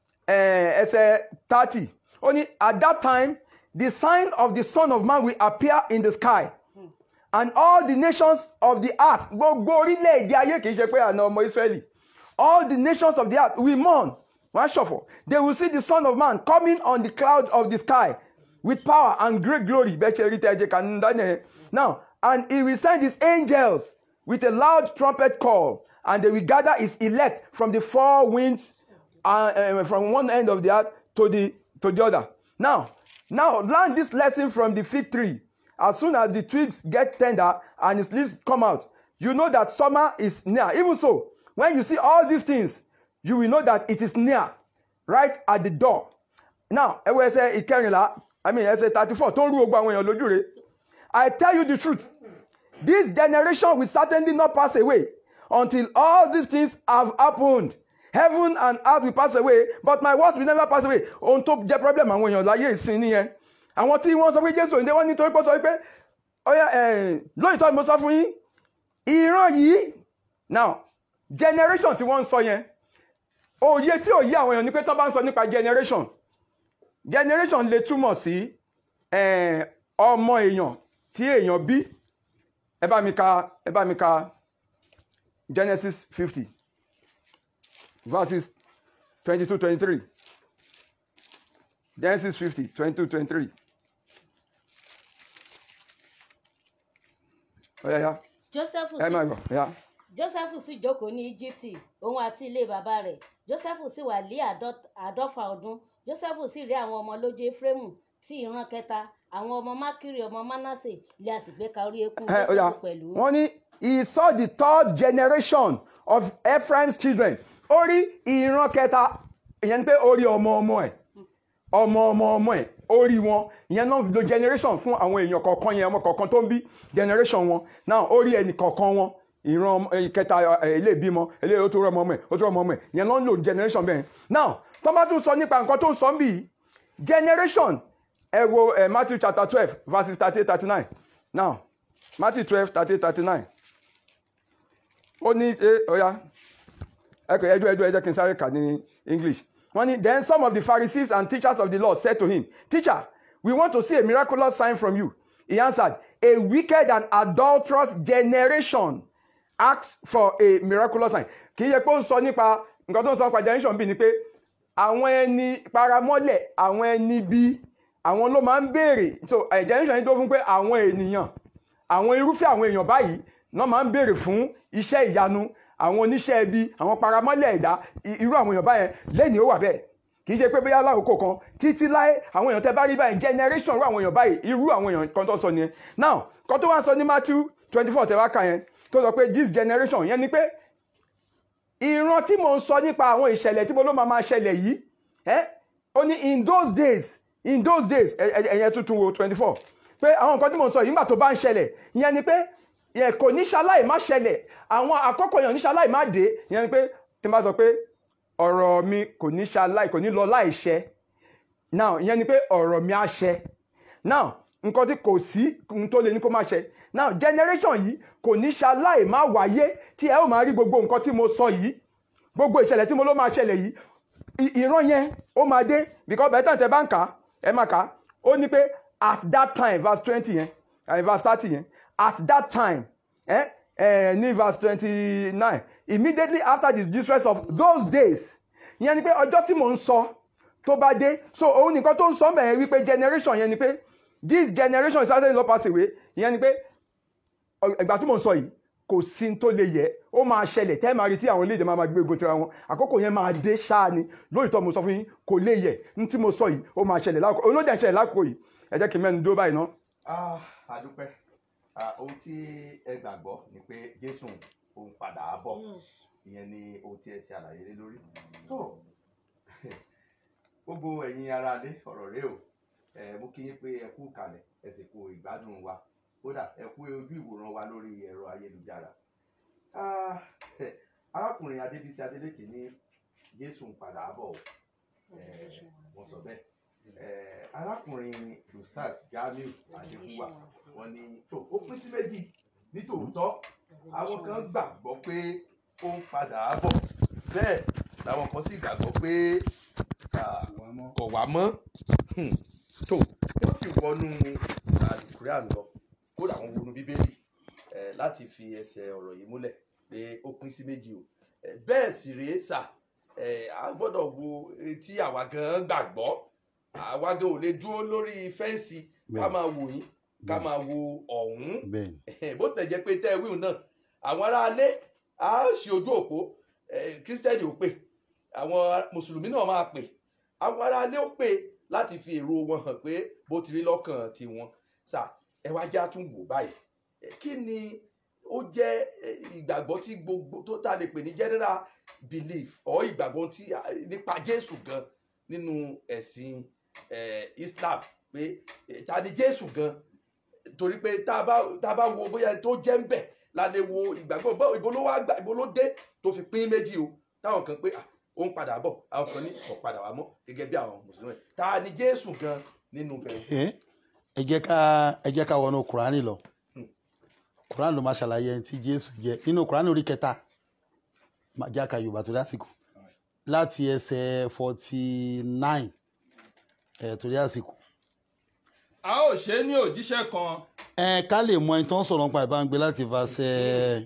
F: eh, ẹsẹ̀ thirty ó ní at that time the sign of the son of man will appear in the sky and all the nations of the earth gbogbo orílẹ̀-èdè ayé kì í ṣe pé àna ọmọ Ísírẹ́lì all the nations of the earth will mourn wọ́n á ṣọ̀fọ̀ they will see the son of man coming on the cloud of the sky with power and great glory bẹ́ẹ̀ ṣe rí tẹ́ ẹ jẹ́ ká ní dání yẹn now and he will send his angels with a loud trumpet call and they will gather his elect from the four winds uh, uh, from one end of the earth to the to the other now now learn this lesson from the fig tree as soon as the twigs get tender and its leaves come out you know that summer is near even so when you see all these things you will know that it is near right at the door now ẹ wo ẹsẹ̀ ìkẹrìnlá i mean ẹsẹ̀ thirty four tó ń rú gbogbo àwọn èèyàn lójú rẹ̀ i tell you the truth this generation will certainly not pass away until all these things have happened heaven and earth will pass away but my words will never pass away ohun tó jẹ́ problem àwọn èèyàn láyé ìsìn nìyẹn àwọn tí wọ́n sọ pé jésù òǹdè wọ́n nítorí pé ó sọ pé ọyá lóyìítọ́ ni mo sọ fún yín ìran yìí now generation tí wọ́n ń sọ yẹn òye tí ò yí àwọn èèyàn ni pé tó bá ń sọ nípa generation generation lè túmọ̀ sí eh, ọmọ èèyàn tí èèyàn bí ẹ bá mi ka ẹ bá mi ka Genesis fifty verses twenty-two twenty-three Genesis fifty twenty-two twenty-three. Ọ̀ya ya
G: joseph
F: ẹ
G: sì
F: máa gbọ́ ya.
G: joseph sì jókòó ní íjíbítì òun àti ilé bàbá rẹ̀ joseph sì wà lé àádọ́- àádọ́fà ọdún joseph sì rí àwọn ọmọ lójú efraimu tí ìran kẹta àwọn ọmọ mákìrì ọmọ manasse ilé àsìgbé ka orí eékún
F: Ẹ, ó yá.
G: joseph pẹ̀lú.
F: wọ́n ní he saw the third generation of Ephraim's children ó rí ìran kẹta ìyẹn ni pé ó rí ọmọ ọmọ ẹ̀ ọmọ ọmọ ọmọ ẹ̀ ó rí wọn ìyẹn náà fi lo generation fún àwọn èèyàn kọ̀ọ̀kan yẹn ọmọ kọ̀ọ̀kan tó ń bí generation wọn náà ó rí ẹnì kọ̀ọ̀kan wọn ìran ọmọ- eh, kẹta eh, ilé ìbímọ ilé ó tó rọ ọmọ ọmọ ẹ̀ ó tó rọ ọmọ ọmọ ẹ̀ ìyẹn náà ń lo generation bẹ́ẹ̀ now tó bá tún sọ nípa nǹkan tó ń sọ ń bì yìí generation ẹ wo ẹ Matthew chapter twelve verses thirty eight thirty nine now Matthew twelve thirty eight thirty nine ó ní ẹ ọ̀ya ẹ kò ẹjọ́ ẹjọ́ ẹjọ́ kí n sáré kà ní English wọ́n ní then some of the Pharisees and teachers of the law said to him teacher we want to see a miraculous sign from you he answered a wicked and adulterous generation asks for a miraculous sign kì í yẹ pé ó ń sọ nípa nǹkan tó ń sọ nípa generation bíi ni pé àwọn ẹni paramọ́lẹ̀ àwọn ẹni bí àwọn ló máa ń béèrè so eh, generation yìí tó fún pé àwọn ènìyàn àwọn irúfẹ́ àwọn èèyàn báyìí náà máa ń béèrè fún iṣẹ́ ìyanu àwọn oníṣẹ́ ibi àwọn paramọ́lẹ̀ ẹ̀dá i- irú àwọn èèyàn báyẹn lẹ́nìí ó wà bẹ́ẹ̀ kì í ṣe pé bóyá lákòókò kan títí láé àwọn èèyàn tẹ́ bá rí báyìí generation irú àwọn èèyàn báyìí irú àwọn èèyàn kan tó sọ nìyẹn now kan tó wá sọ ní Matthew twenty four tẹ́ wá kà yẹn tó sọ pé this generation yẹn ni pé ìran tí mo ń sọ nípa àwọn ìṣẹ̀lẹ̀ tí mo ló máa máa ṣẹlẹ̀ yìí ẹ́ ó ní in those days in those days ẹ- ẹ- ẹ̀yẹn tuntun wo twenty four pé àwọn nǹkan tí mo ń sọ yìí nígbà tó bá ń ṣẹlẹ̀ ìyẹn ni pé yẹ kò ní ṣaláì má ṣẹlẹ̀ àwọn àkókò yẹn ò ní ṣaláì má dé ìyẹn ni pé tí n bá sọ pé ọ̀rọ̀ mi kò ní ṣaláì kò ní lọ láìṣẹ now ìyẹn ni pé ọ̀rọ̀ mi á ṣẹ now nǹkan tí kò sí ohun tó lè ní kó má ṣẹ now generation yìí kò ní ṣaláì má wáyé tí ẹ ó máa rí gbogbo nǹkan tí mo sọ yìí gbogbo ìṣẹ̀lẹ̀ tí mo ló máa ṣẹlẹ̀ yìí i- ìran yẹn ó máa dé because bẹ́ẹ̀ tàn tẹ́ bá ń kà á ẹ máa kà á ó ní pé at that time verse twenty yẹn eh, verse thirty yẹn at that time eh, eh, ní verse twenty nine immediately after the distress of those days ìyẹn ni pé ọjọ́ tí mò ń sọ tó bá dé so òun nìkan tó ń sọ mẹ́rin wípé generation yẹn ni pé this generation is certainly not pass away ìyẹn ni pé ọ- ìgbà tí mò ń sọ yìí kò sí ní tó lè yẹ ó máa ṣẹlẹ̀ tẹ́ máa rí tí àwọn orílẹ̀-èdè máa máa gbé egun tira wọn àkókò yẹn máa dé ṣáá ni lóòótọ́ mo sọ fún yín kò lè yẹ ní tí mo sọ yìí ó máa ṣẹlẹ̀ lákòókò olóòdì ṣẹlẹ̀ lákòókò yìí ẹ jẹ́ kí n mẹ́nu dúró báyìí ná.
A: Ah, àdúpẹ́ Ah, ohun tí ẹ gbàgbọ́ ni pé jésù òun padà á bọ̀ ìyẹn ni ohun tí ẹ ṣe àlàyé lé lórí tó gbogbo ẹ̀yin aráalé ọ̀rọ̀ rẹ o ẹ mú kí yín pé ẹ kú kalẹ̀ ẹ sì kú ìgbádùn wa kódà ẹ kú ojú ìwòran wa lórí ẹ̀rọ ayélujára Ah, arákùnrin adébísí adélékè ní jésù ń padà á bọ̀ o Eh, wọ́n sọ bẹ́ẹ̀ Eh, arákùnrin lustas jamiu adékúwà wọ́n ní tó ó pín sí méjì nítòótọ́ àwọn kan gbàgbọ́ pé ó ń padà á bọ̀ bẹ́ẹ̀ làwọn kan sì gbàgbọ́ pé ah, kò wá mọ́ Hmm. tó ó sì wọnú àlùkùrán lọ kódà wọn wọnú bíbélì eh, láti fi ẹsẹ̀ ọ̀rọ̀ yìí múlẹ̀ pé ó pín sí méjì o Eh, bẹ́ẹ̀ sì rèé sà eh, a gbọ́dọ̀ wo etí àwa gan gbàgbọ́ àwa gan ò lè dúró lórí fẹ́ǹsì ká
B: Bẹ́ẹ̀.
A: máa wò yín ká
B: Bẹ́ẹ̀.
A: máa wo ọ̀hún
B: bẹ́ẹ̀
A: bó tẹ̀ jẹ́ pé tẹ́ ẹ wíwù náà àwọn aráalé á ṣe ojú òpó eh, kírísítẹ́nì ò pè àwọn mùsùlùmí náà máa pè àwọn aráalé ó pè láti fi èrò wọn hàn pé bó ti rí lọ́kàn tiwọn sà ẹ wá já tún wò báyìí Eh, kí ni ó jẹ́ eh, ìgbàgbọ́ tí gbogbo tó ta lè pè ní general belief or ìgbàgbọ́ tí ah, nípa Jésù gan nínú ẹ̀sìn eh, Islam pé eh, ta ni Jésù gan torí pé tá a bá tá a bá wo bóyá ẹni tó jẹ́ ń bẹ̀ la lè wo ìgbàgbọ́ bọ́ ibo ló wá gbà ibo ló dé tó fi pín méjì o táwọn kan pé ah, ó ń padà bọ̀ àwọn kan ní kò padà wá mọ́ gẹ́gẹ́ bí àwọn mùsùlùmí ta ni Jésù gan nínú bẹ̀rẹ̀
B: ẹ ẹ jẹ́ ká ẹ jẹ́ ká wọnú kùránì lọ
A: Hmm.
B: kùránì ló máa ṣàlàyé ẹni tí jésù jẹ́ nínú kùránì orí kẹta máa já ka yorùbá tó dásìkò láti ẹsẹ̀ forty nine ẹ̀ torí àsìkò
H: a ó ṣe é ní òjíṣẹ́ kan
B: ẹ ká lè mọ ẹni tó ń sọ̀rọ̀ nípa ìbá ń gbé láti verse ẹ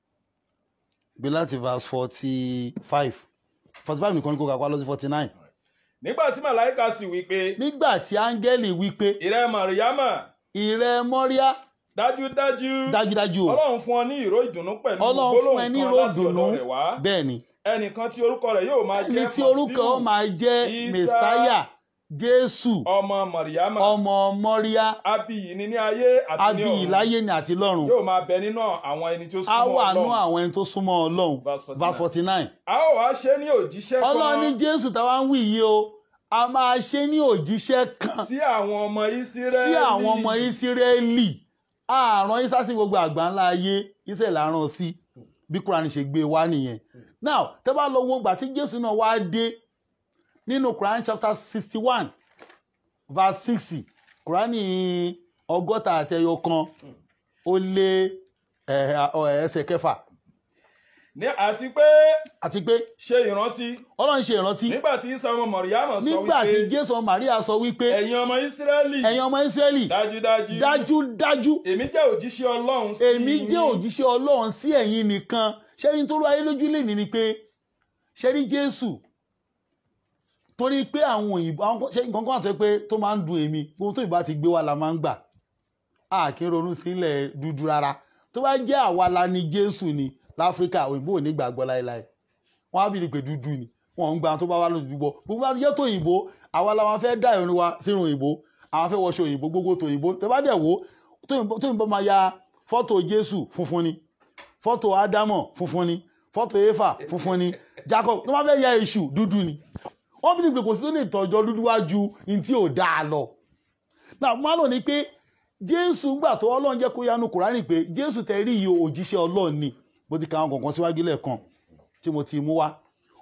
B: gbé láti verse forty five forty five nìkan ní kó kà pa lọ sí forty nine
H: nígbà tí màláìka sì wí pé
B: nígbà tí áńgẹ́lì wí pé
H: ìrẹ màríyámà
B: ìrẹ mọ́ríà
H: dájúdájú
B: dájúdájú o
H: ọlọ́run fún ọ ní ìró ìdùnnú pẹ̀lú
B: ọlọ́run fún ẹ
H: gbólóhùn
B: ní
H: kan láti
B: ròdùnú
H: ọ̀dọ̀ rẹ̀ wá
B: bẹ́ẹ̀ ni
H: ẹnìkan tí orúkọ rẹ̀ yóò máa
B: ẹni
H: jẹ́
B: tí orúkọ ó máa jẹ́
H: Ìsá
B: mẹsáyà jésù
H: ọmọ màríyámà
B: ọmọ mọ́ríà
H: abiyì ni ní ayé àti ní
B: abiyì
H: ọ̀run
B: láyé ni àti lọ́run
H: yóò máa bẹ nínú àwọn ẹni tó
B: á
H: súnmọ́
B: wà nú
H: ọlọ́run
B: àwọn ẹni tó súnmọ́ ọlọ́run
H: Verse 49.
B: verse forty nine
H: a ó wá ṣe é ní òjíṣẹ́
B: ọlọ́run ní
H: kan
B: jésù táwa ń wí yìí o a máa ṣe ní òjíṣẹ́ kan
H: sí àwọn ọmọ ìsírẹ́lì
B: sí àwọn ọmọ ìsírẹ́lì àrùn isa sí gbogbo àgbà ńlá ayé iṣẹ́ làárọ̀ sí bí kúránì ṣe gbé wá nìyẹn now tẹ́ bá lọ wo gbà tí jésù náà wá dé nínú kúránì chapter sixty one verse sixty kúránì ọgọ́ta àti ẹyọ kan ó lé ẹ̀, ẹ̀, ẹsẹ̀ kẹfà
H: ní àti pé
B: àti pé
H: ṣe ìrántí
B: ọlọ́run ṣe ìrántí
H: nígbà tí isa ọmọ màríyámà sọ
B: nígbà tí
H: wípé
B: jésù ọmọ maria sọ wípé
H: ẹ̀yin ọmọ ìsírẹ́lì
B: ẹ̀yin ọmọ israẹli
H: dájúdájú
B: dájúdájú
H: èmi jẹ́ òjíṣẹ́ ọlọ́run sí
B: èmi
H: yín.
B: jẹ́ òjíṣẹ́ ọlọ́run sí ẹ̀yin nìkan ṣẹ́rí tó rú ayé lójú lè ní ni pé ṣẹ́rí jésù torí pé àwọn òyìnbó àwọn kan- ṣé nǹkan kan àti pé tó máa ń dùn èmi gbogbo tó ìbá ti gbé wa la máa ń gbà a kì í ronú sílẹ̀ dúdú rárá tó bá jẹ́ àwa la ni jésù ni láfíríkà òyìnbó ò ní gbàgbọ́ láéláé wọ́n á bìrì pé dúdú ni wọ́n ń gba àwọn tó bá wá lójú gbọ́ gbogbo bá ti jẹ́ tòyìnbó àwa la máa fẹ́ dá ìrìn wa sínú òyìnbó àwọn fẹ́ wọṣọ òyìnbó gbogbo tòyìnbó tẹ bá dẹ̀ wò tóyìnbó tóyìnbó máa ya fọ́tò jésù funfun ni fọ́tò ádámọ̀ funfun ni fọ́tò éfà funfun ni jacob tó máa fẹ́ ya èṣù dúdú ni wọ́n bí ní pé kò sí tó lè tọ́jọ́ dúdú wá ju ní tí ò dáa lọ náà mo máa lò ní pé jésù gbà tó ọlọ́run jẹ́ kó yanu kùránì pé jésù tẹ rí iye òjíṣẹ́ ọlọ́run ni bó ti ka àwọn kọ̀ọ̀kan síwájú lẹ́ẹ̀kan tí mo ti mú wá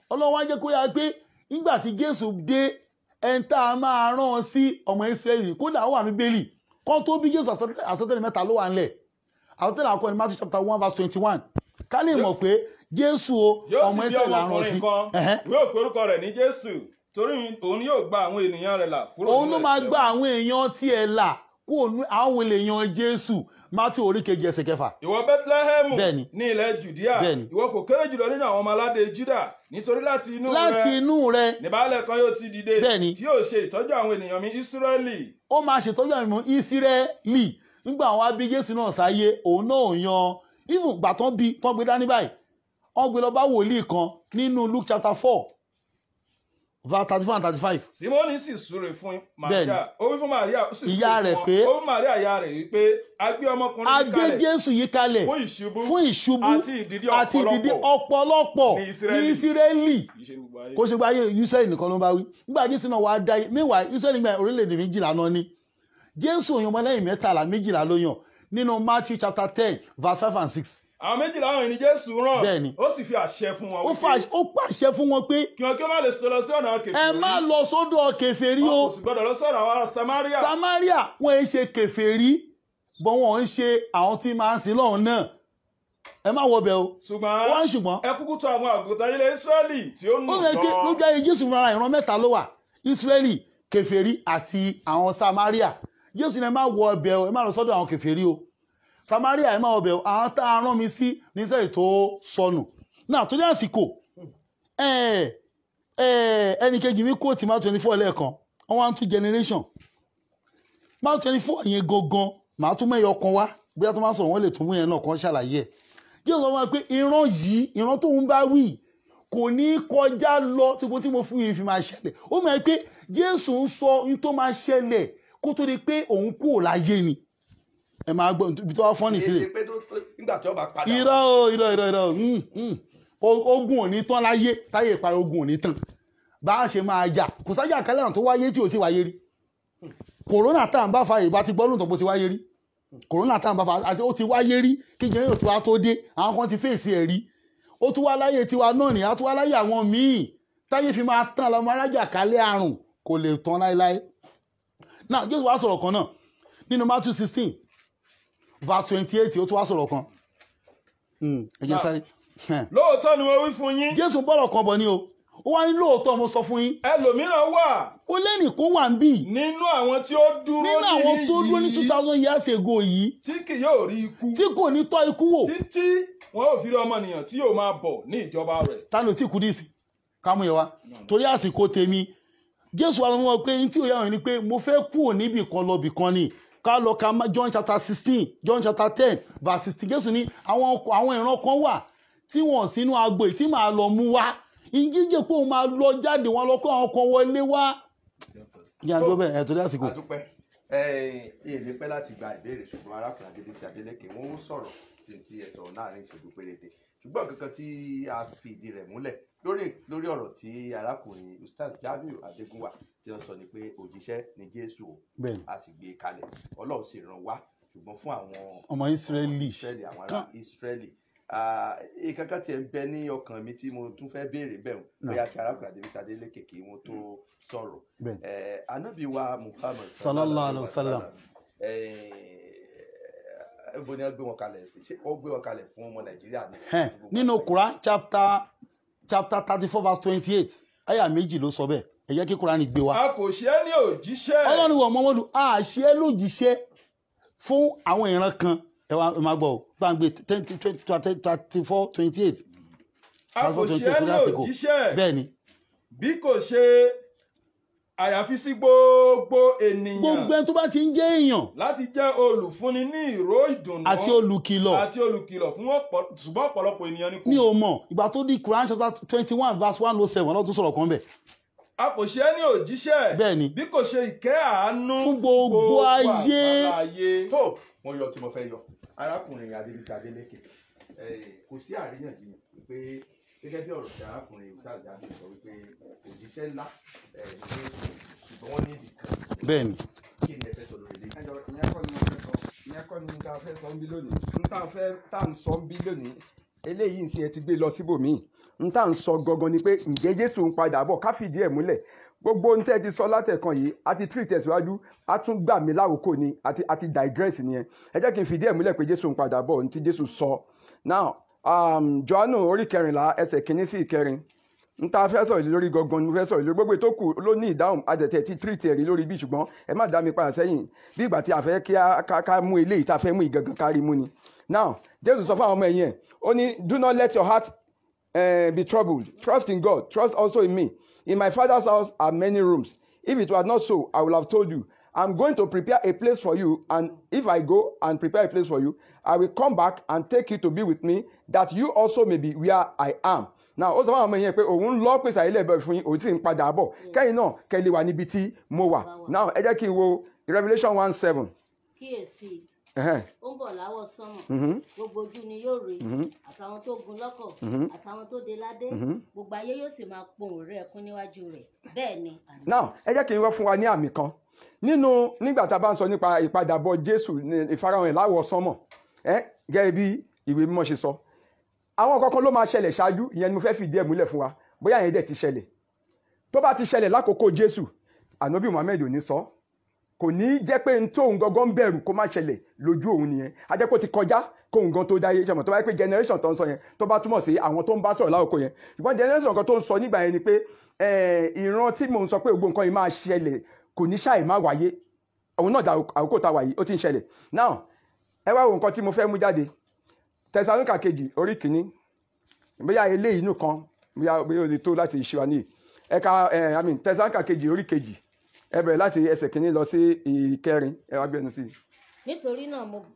B: ọlọ́run wá jẹ́ kó yára pé nígbà tí jésù dé ẹni tá a máa rán ọ sí ọmọ israẹli kódà ó wà ní bẹ́ẹ̀lì kọ́ tó bí jésù àsọtẹ́lẹ̀ àsọtẹ́lẹ̀ mẹ́ta ló wà ńlẹ̀ àsọtẹ́lẹ̀ àkọ́kọ́ ní matthew chapter one verse twenty one ká lè mọ̀ pé jésù o
H: yóò
B: ọmọ
H: sì bí
B: israẹli la rán ọ sí
H: ọmọkùnrin kan
B: Ẹ̀hẹ́n.
H: yóò pe orúkọ rẹ̀ ní jésù torí òun yóò gba àwọn ènìyàn rẹ̀ là kúrò
B: òun
H: nínú
B: ló máa
H: ẹ̀ṣẹ̀
B: gba
H: wọn.
B: àwọn èèyàn tiẹ̀ là kó àwọn èèyàn jésù matthew orí kejì ẹsẹ̀ kẹfà
H: ìwọ bẹ́tílẹ́hẹ́mù
B: Bẹ́ẹ̀ni.
H: ní ilẹ̀ jùdíà
B: Bẹ́ẹ̀ni.
H: ìwọ kò kéré jùlọ nínú àwọn ọmọ aládé júdà nítorí láti inú
B: láti
H: rẹ
B: inú rẹ
H: níbàálẹ̀ kan yóò ti dìde
B: Bẹ́ẹ̀ni.
H: tí yóò ṣe ìtọ́jú àwọn ènìyàn mi ísírẹ́lì
B: ó máa ṣètọ́jú àwọn ìmọ̀ ìsírẹ́lì nígbà àwọn abí jésù náà sáyé òun náà yan even gbà tán bí tán gbé dání báyìí wọ́n gbé lọ bá wòlíì kan nínú luke chapter four verse thirty four and thirty five
H: simoni sì súre fún
B: Bẹ́ẹ̀ni.
H: maria ó wí fún maria ó sì súre
B: Ìyá
H: fún
B: rẹ̀
H: wọn.
B: pé-
H: ó wí maria ìyá rẹ̀ wípé a gbé ọmọkùnrin
B: a
H: yìí
B: gbé
H: kalẹ̀
B: jésù yìí kalẹ̀
H: fún ìṣubú
B: fún ìṣubú
H: àti ìdìdí
B: àti ìdìdí
H: ọ̀pọ̀lọpọ̀
B: ọ̀pọ̀lọpọ̀
H: ní
B: ní
H: Ísírẹ́lì.
B: ìsírẹ́lì
H: kì í ṣe gbogbo ayé.
B: kó ṣe gba ayé israẹli nìkan ló ń bá wí nígbà jésù náà wàá dá meanwhile israẹli gba orílẹ̀-èdè méjìlá náà ní jésù òyìnbó ọmọlẹ́yìn mẹ́tàlá méjìlá ló yàn nínú matthew chapter ten verse five and six
H: àwọn méjìlá àwọn ènìyàn jésù rán
B: Bẹ́ẹ̀ni.
H: ó sì fi àṣẹ fún wọn
B: ó
H: wípé
B: fà- ó pàṣẹ fún wọn pé
H: kí wọn kí wọn má lè sọ lọ sí ọ̀nà kẹfì
B: ẹ má lọ sódò kèfèrí o
H: wọn kò sì gbọdọ̀ lọ sọ̀rọ̀ àwọn ará samaria
B: samaria wọn ẹ ṣe kèfèrí bọ́ wọn ń ṣe àwọn tí máa ń sin lọ́hùn náà ẹ má wọ bẹ̀ o
H: ṣùgbọ́n
B: wọ́n ṣùgbọ́n
H: ẹ kúkú tọ̀ àwọn àgùntàn ilẹ̀ israẹli tí ó nù
B: ó yẹ kí lójú ayé jésù fúnra ìran mẹ́ta ló wà israeli kèfèrí àti àwọn samaria jésù ní ẹ má wọ ọbẹ̀ o ẹ má lọ sọ́dọ̀ àwọn kèfèrí o samaria ẹ má wọ ọbẹ̀ o àwọn tá a rán mi sí ní israeli tó sọnù náà tó ní àsìkò ẹ ẹ ẹnì kejì mi kó tì má twenty four lẹ́ẹ̀kan wọ́n wá ń tún generation má twenty four yẹn gangan màá tún mẹ́yọ kan wá bóyá tó máa sọ̀rọ̀ wọ́n lè tún mú yẹn náà kan ṣàlàyé ẹ̀ jésù sọ fún wa pé ìran yìí ìran tó ń bá wí kò ní kọjá lọ tí mo tí mo fún yìí fi máa ṣẹlẹ̀ ó mọ̀ ẹ́ pé jésù ń sọ ohun tó máa ṣẹlẹ̀ kó tó di pé òun kú ò láyé ni ẹ máa gbọ́ ibi tó wá fọ́nì
A: Èyí
B: sílẹ̀
A: ṣe pé tó- tó- nígbà tí ọba padà
B: irọ́ o irọ́ irọ́ irọ́ mm, mm. O- ogun ò ní tán láyé táyé ìparí ogun ò ní tán bá a ṣe máa jà kò sájà kálẹ̀ àrùn tó wáyé tí ò sí wáyé rí kòrónà tá à ń bá fa ìbá ti gbọ́ lóòótọ́ bó ti wáyé rí kòrónà tá à ń bá fa àti ó ti wáyé rí kí jẹ́rẹ́ tí wàá tó dé àwọn kan ti fèsì ẹ̀ rí ó tún wá láyé tiwa náà ní á tún wá láyé àwọn míì táyé fi máa tán lọ́mọ arájà kálẹ̀ àrùn kò lè tán láéláé náà jésù wá sọ̀rọ̀ kan náà nínú matthew sixteen verse twenty eight ó tún wá sọ̀rọ̀ kan Hmm, ẹ jẹ́
H: Náà.
B: sáré Hẹn.
H: lóòótọ́ ni mo wí fún yín
B: jésù bọ̀rọ̀ kan bọ̀ ni o ó wá ní lóòótọ́ mo sọ fún yín
H: ẹlòmíràn wà
B: ó lẹ́nì kó wà ń bì
H: nínú àwọn tí ó dúró
B: nínú àwọn tó dúró ní
H: yìí
B: two thousand years ago yìí
H: tí kì yóò rí ikú
B: tí kò ní tọ́ ikú wò
H: títí wọn ò fi rí ọmọnìyàn tí yóò máa bọ̀ ní ìjọba rẹ̀
B: ta ló tí kú dì sí kámú yẹn wá torí àsìkò tèmi jésù wa wọn pé ní tí òye àwọn ni pé mo fẹ́ kú níbì kan lọ bì kan ni ká lọ ka Ma- john chapter sixteen john chapter ten verse sixteen jésù ní àwọn ọkọ àwọn ìran kan wà tí wọn sínú agbo yìí tí màá lọ mú wá ìjíjẹ pé òun máa lọ jáde wọn lọ kó àwọn kan wọlé wá. ìyá àdúgbò bẹ́ẹ̀ ẹ̀ torí àsìkò.
A: àdúpẹ́ èyí pẹ́ láti gba ìbéèrè ṣùgbọ́n arákùnrin adébísí adélékè wọ́n ń sọ̀rọ̀ sí ti ẹ̀ sọ̀rọ̀ láàrin ìṣẹ́jú péréte ṣùgbọ́n kankan tí a fi ìdí rẹ̀ múlẹ̀ lórí lórí ọ̀rọ̀ tí arákùnrin ustaz jamiu adégúnwà tí wọ́n sọ ni pé òjíṣẹ́ ni jésù o
B: bẹ́ẹ̀ni
A: a sì gbé e kalẹ̀ ọlọ́run sì ràn wá ṣùgbọ́n fún àwọn
B: ọmọ ìsírẹ́lì
A: ìsírẹ́lì àwọn ará ìsírẹ́lì ìkankan tiẹ̀ ń bẹ ní ọkàn mi tí mo tún fẹ́ béèrè bẹ́ẹ̀ o
B: Náà.
A: bóyá kí arákùnrin adébísí adélékè kí wọ́n tó sọ̀rọ̀
B: bẹ́ẹ̀ni
A: Eh, anabi wa muhammad
B: Sallallahu alaihi wasallam.
A: ẹ bo ni wọn gbé wọn kalẹ̀ sí ṣé wọn gbé wọn kalẹ̀ fún ọmọ nàìjíríà ni.
B: Hẹ́n, nínú Quran chapter chapter thirty four verse twenty eight àyà méjì ló sọ bẹ́ẹ̀ ẹ jẹ́ kí Quran gbé wa.
H: a kò ṣe é ní òjíṣẹ́
B: ọlọ́run wọ̀ mọ́mọ́dù a ṣe é lójíṣẹ́ fún àwọn ìran kan ẹ wá ẹ máa gbọ́ ọ gbàǹgbé thirty four twenty eight
H: a kò ṣe é ní òjíṣẹ́
B: bẹ́ẹ̀ ni
H: bí kò ṣe àyàfi sí gbogbo ènìyàn
B: gbogbo ẹni tó bá ti ń jẹ́ èèyàn
H: láti jẹ́ olùfúnni ní ìró ìdùnnú
B: àti olùkìlọ̀
H: àti olùkìlọ̀ fún ọ̀pọ̀ ṣùgbọ́n ọ̀pọ̀lọpọ̀ ènìyàn ni kò
B: mi ò mọ̀ ìgbà tó di Quran chapter twenty one verse one oh seven ọlọ́run tó sọ̀rọ̀ kan bẹ̀
H: a kò ṣe é ní òjíṣẹ́
B: bẹ́ẹ̀ ni
H: bí kò ṣe ìkẹ́ àánú
B: Fún gbogbo ayé.
H: àgbáńlá ayé.
A: tó mo yọ tí mo fẹ́ yọ arákùnrin adébísí adélékè eh, kò sí àríyànjiyàn pé gẹ́gẹ́ bí ọ̀rọ̀ tí arákùnrin ìsáàjà mi sọ wípé òjíṣẹ́ ńlá eh, ní Jésù, ṣùgbọ́n wọ́n ní ibì kan
B: bẹ́ẹ̀ ni
A: kí ni ẹ fẹ́ sọ lórí eléyìí.
F: ẹjọ ìyẹn kọ́ ni mo fẹ́ sọ ìyẹn kọ́ ni tá a fẹ́ sọ ń bí lónìí n tá a fẹ́ tá à ń sọ ń bí lónìí eléyìí ń ṣe ẹ ti gbé lọ síbòmíì n tá à ń sọ gangan ni pé ǹjẹ́ jésù ń padà bọ̀ ká fìdí ẹ̀ múlẹ̀ gbogbo ohun tẹ́ ẹ ti sọ látẹ̀kan yìí a ti treat ẹ̀síwájú a tún gbà mí láwòkó ni àti àti digress nìyẹn ẹ jẹ́ kí n fìdí ẹ̀ múlẹ̀ pé jésù ń padà bọ̀ ní ti jésù sọ now um, johannu orí kẹrìnlá ẹsẹ̀ kìíní sí ìkẹrin n ta fẹ́ sọ̀rọ̀ lórí gangan ni mo fẹ́ sọ̀rọ̀ lórí gbogbo ètò kù ló ní ìdáhùn àtẹ̀tẹ̀ tí tírìtì ẹ̀rí lórí bí ṣùgbọ́n ẹ má dá mi padà sẹ́yìn bí ìgbà tí a fẹ́ kí a ká ká mú eléyìí tá a fẹ́ mú ìgangan kárí mú ni. now jésù sọ fún àwọn ọmọ ẹ̀yìn ẹ̀ ó ní do not let your heart uh, be troubled trust in God trust also in me in my father's house are many rooms if it was not so I would have told you I'm going to prepare a place for you and if I go and prepare a place for you I will come back and take you to be with me that you also may be where I am now ó sọ fún àwọn ọmọ yẹn pé òun ń lọ pèsè àyè lẹ́bẹ̀ẹ́ fún yín òun sì ń padà bọ̀ kẹ́yìn náà kẹ́lẹ́ wà níbi tí mo wà now ẹ jẹ́ kí n wo Revelation one seven
G: kíyèsí
F: ẹ̀hẹ́n,
G: ó ń bọ̀ láwọ̀ sánmọ̀
F: mhm,
G: gbogbo ojú ni yóò rí
F: mhm,
G: àtàwọn tó gun lọ́kọ̀
F: mhm.
G: àtàwọn tó de ládé
F: Mhm.
G: gbogbo ayé yóò sì máa pohùn rẹ̀ ẹkún níwájú rẹ̀ bẹ́ẹ̀ ni àní.
F: now ẹ jẹ́ kí n wọ́n fún wa ní àmì kan nínú nígbà tá a bá ń sọ nípa ìpadàbọ̀ Jésù ní ìfarahàn ẹ̀ láwọ̀ sánmọ̀ ẹ gẹ́gẹ́ bí ìwé mímọ́ ṣe sọ àwọn kankan ló máa ṣẹlẹ̀ ṣáájú ìyẹn ni mo fẹ́ fìdí ẹ̀ múlẹ̀ fún wa bóyá ìyẹn dẹ̀ ti ṣẹlẹ̀ tó bá ti ṣẹlẹ̀ lákòókò Jésù ànábì Muhammed ò ní sọ kò ní jẹ́ pé n tóun gangan ń bẹ̀rù kó má ṣẹlẹ̀ lójú òun nìyẹn a jẹ́ pé ó ti kọjá kóun gan tó dáyé ṣe mọ̀ tó bá yẹ pé generation tó ń sọ yẹn tó bá túmọ̀ sí àwọn tó ń bá sọ̀rọ̀ lákòókò yẹn ṣùgbọ́n generation kan tó ń sọ nígbà yẹn ni pé eh, ìran tí mò ń sọ pé gbogbo nǹkan yìí máa ṣẹlẹ̀ kò ní ṣàì má wáyé òun náà dà àkókò tá a wà yìí ó ti ń ṣẹlẹ̀ now ẹ wá wo nǹkan tí mo fẹ́ mú jáde tẹsalónìkà kejì orí kìíní bóyá eléyìí inú kan bóyá bóyá o lè tó láti ṣe wa ní ẹ̀ka ẹ̀ i mean tẹsalónìkà kejì orí kejì ẹ bẹ̀rẹ̀ láti ẹsẹ̀ kìíní lọ sí ìkẹrin ẹ wá gbẹnu sí i.
G: nítorí náà mo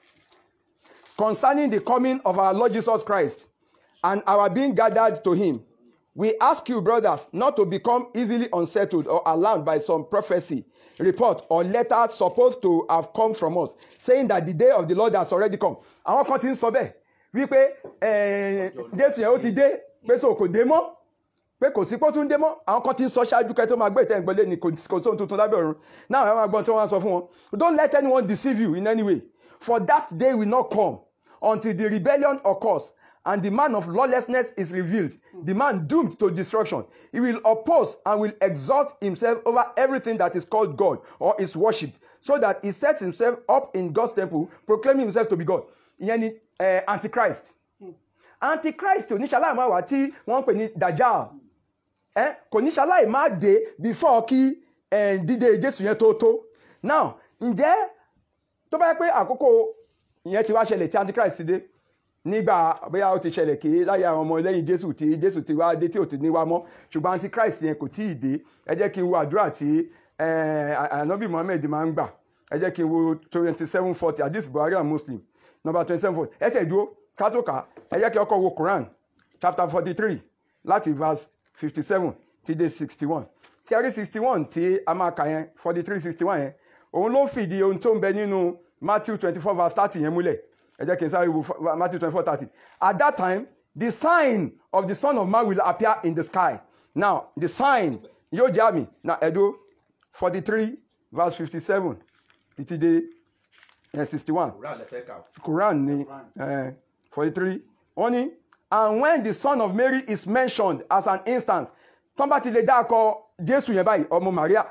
F: concerning the coming of our Lord Jesus Christ and our being gathered to him, we ask you, brothers, not to become easily unsettled or alarmed by some prophecy, report, or letter supposed to have come from us, saying that the day of the Lord has already come. Àwọn kan ti ń sọ bẹ́ẹ̀ wípé eh, Jésù yẹn ó ti dé pé so kò dé mọ́ pé kò sí pé ó tún dé mọ́ àwọn kan ti ń sọ ṣáájú kẹ́ tó máa gbé ìtẹ́ ìgbọ́lé ni kò kò sóhun tuntun lábẹ́ ọ̀run náà àwọn agbọ́n tí wọ́n á sọ fún wọn don't let anyone deceive you in any way for that day will not come until the rebellion occurs and the man of lawlessness is revealed the man doomed to destruction he will oppose and will exalt himself over everything that is called God or is worshipped so that he sets himself up in God's temple proclaiming himself to be God ìyẹn ni eh, antichrist antichrist oníṣàlàyé máa wà tí wọ́n ń pè ní dajjal eh, kò ní ṣaláì má dé before kí eh, dídé jésù yẹn tó tó now ǹjẹ́ tó bá yẹ pé àkókò ìyẹn ti wá ṣẹlẹ̀ tí antichrist ti dé nígbà bóyá ó ti ṣẹlẹ̀ kí láyé àwọn ọmọ lẹ́yìn jésù tí jésù ti wá dé tí ò ti ní wá mọ́ ṣùgbọ́n antichrist yẹn kò tíì dé ẹ jẹ́ kí n wo àdúrà tí eh, anabi muhammed máa ń gbà ẹ jẹ́ kí n wo twenty seven forty hadith buhari and muslim number twenty seven forty ẹ tẹ̀ dúró ká tó kà á ẹ jẹ́ kí ọkọ̀ wo quran chapter forty three láti verse fifty seven ti dé sixty one kíárí sixty one tí a máa kà yẹn forty three sixty one yẹn òun ló fìdí ohun tó ń bẹ nínú matthew twenty four verse thirty yẹn múlẹ̀ ẹ jẹ́ kí n sáré wo fa- matthew twenty four thirty at that time the sign of the son of man will appear in the sky now the sign yóò jẹ́ àmì na ẹ̀dó forty three verse fifty seven títí dé sixty one
A: òwúrọ̀ àlẹ́ fẹ́ kà ó.
F: Quran ni forty three wọ́n ní and when the son of Mary is mentioned as an instance tán bá ti lè dá akọ Jésù yẹn báyìí ọmọ Maria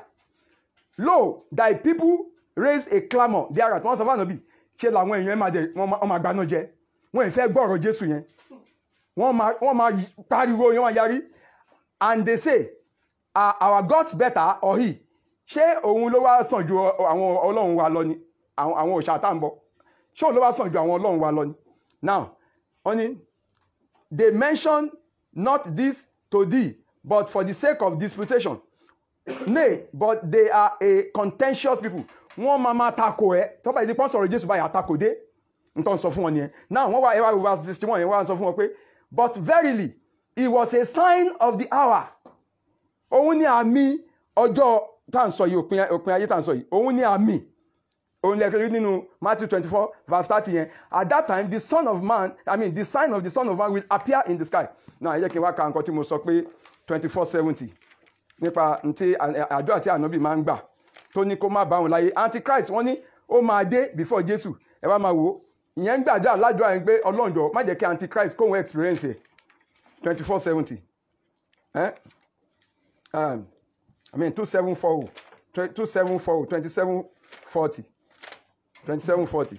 F: lo thy people raise a clamour there at wọ́n sọ fún ànábì ṣe làwọn èèyàn máa dẹ wọ́n máa- wọ́n máa gbaná jẹ wọ́n ì fẹ́ gbọ́rọ̀ Jésù yẹn wọ́n máa wọ́n máa pariwo yẹn wọ́n yarí and they say are our gods better or he ṣé òun ló wá sàn ju ọ- àwọn ọlọ́run wa lọ ni àwọn àwọn òòṣà tá à ń bọ ṣé òun ló wá sàn ju àwọn ọlọ́run wa lọ ni now wọ́n ní they mention not this to thee but for the sake of disputation nay but they are a contentious people wọ́n máa máa takò ẹ́ tọ́ba ìdí pọ́n sọ̀rọ̀ jésù báyìí àtakò dé nǹkan sọ fún wọn nìyẹn now wọ́n wá ẹ wá wo verse sixty one yẹn wọ́n wá sọ fún wọn pé but verily it was a sign of the hour òun ni àmì ọjọ́ tá à ń sọ yìí òpin òpin ayé tá à ń sọ yìí òun ni àmì òun lè rí nínú Matthew twenty four verse thirty yẹn at that time the son of man I mean the sign of the son of man will appear in the sky now ẹ jẹ́ kí n wá ka nǹkan tí mo sọ pé twenty four seventy nípa ntí àdúrà tí ànábì máa ń gbà tó ní kó má bá òun láyé antichrist wọ́n ní ó máa dé before Jésù ẹ wá máa wò ó ìyẹn ń gbàdúrà ládùúrà yẹn pé ọlọ́njọ́ má jẹ́ kí antichrist kóhun experience ẹ̀ twenty four seventy um, I mean two seven four two seven four twenty seven forty twenty seven forty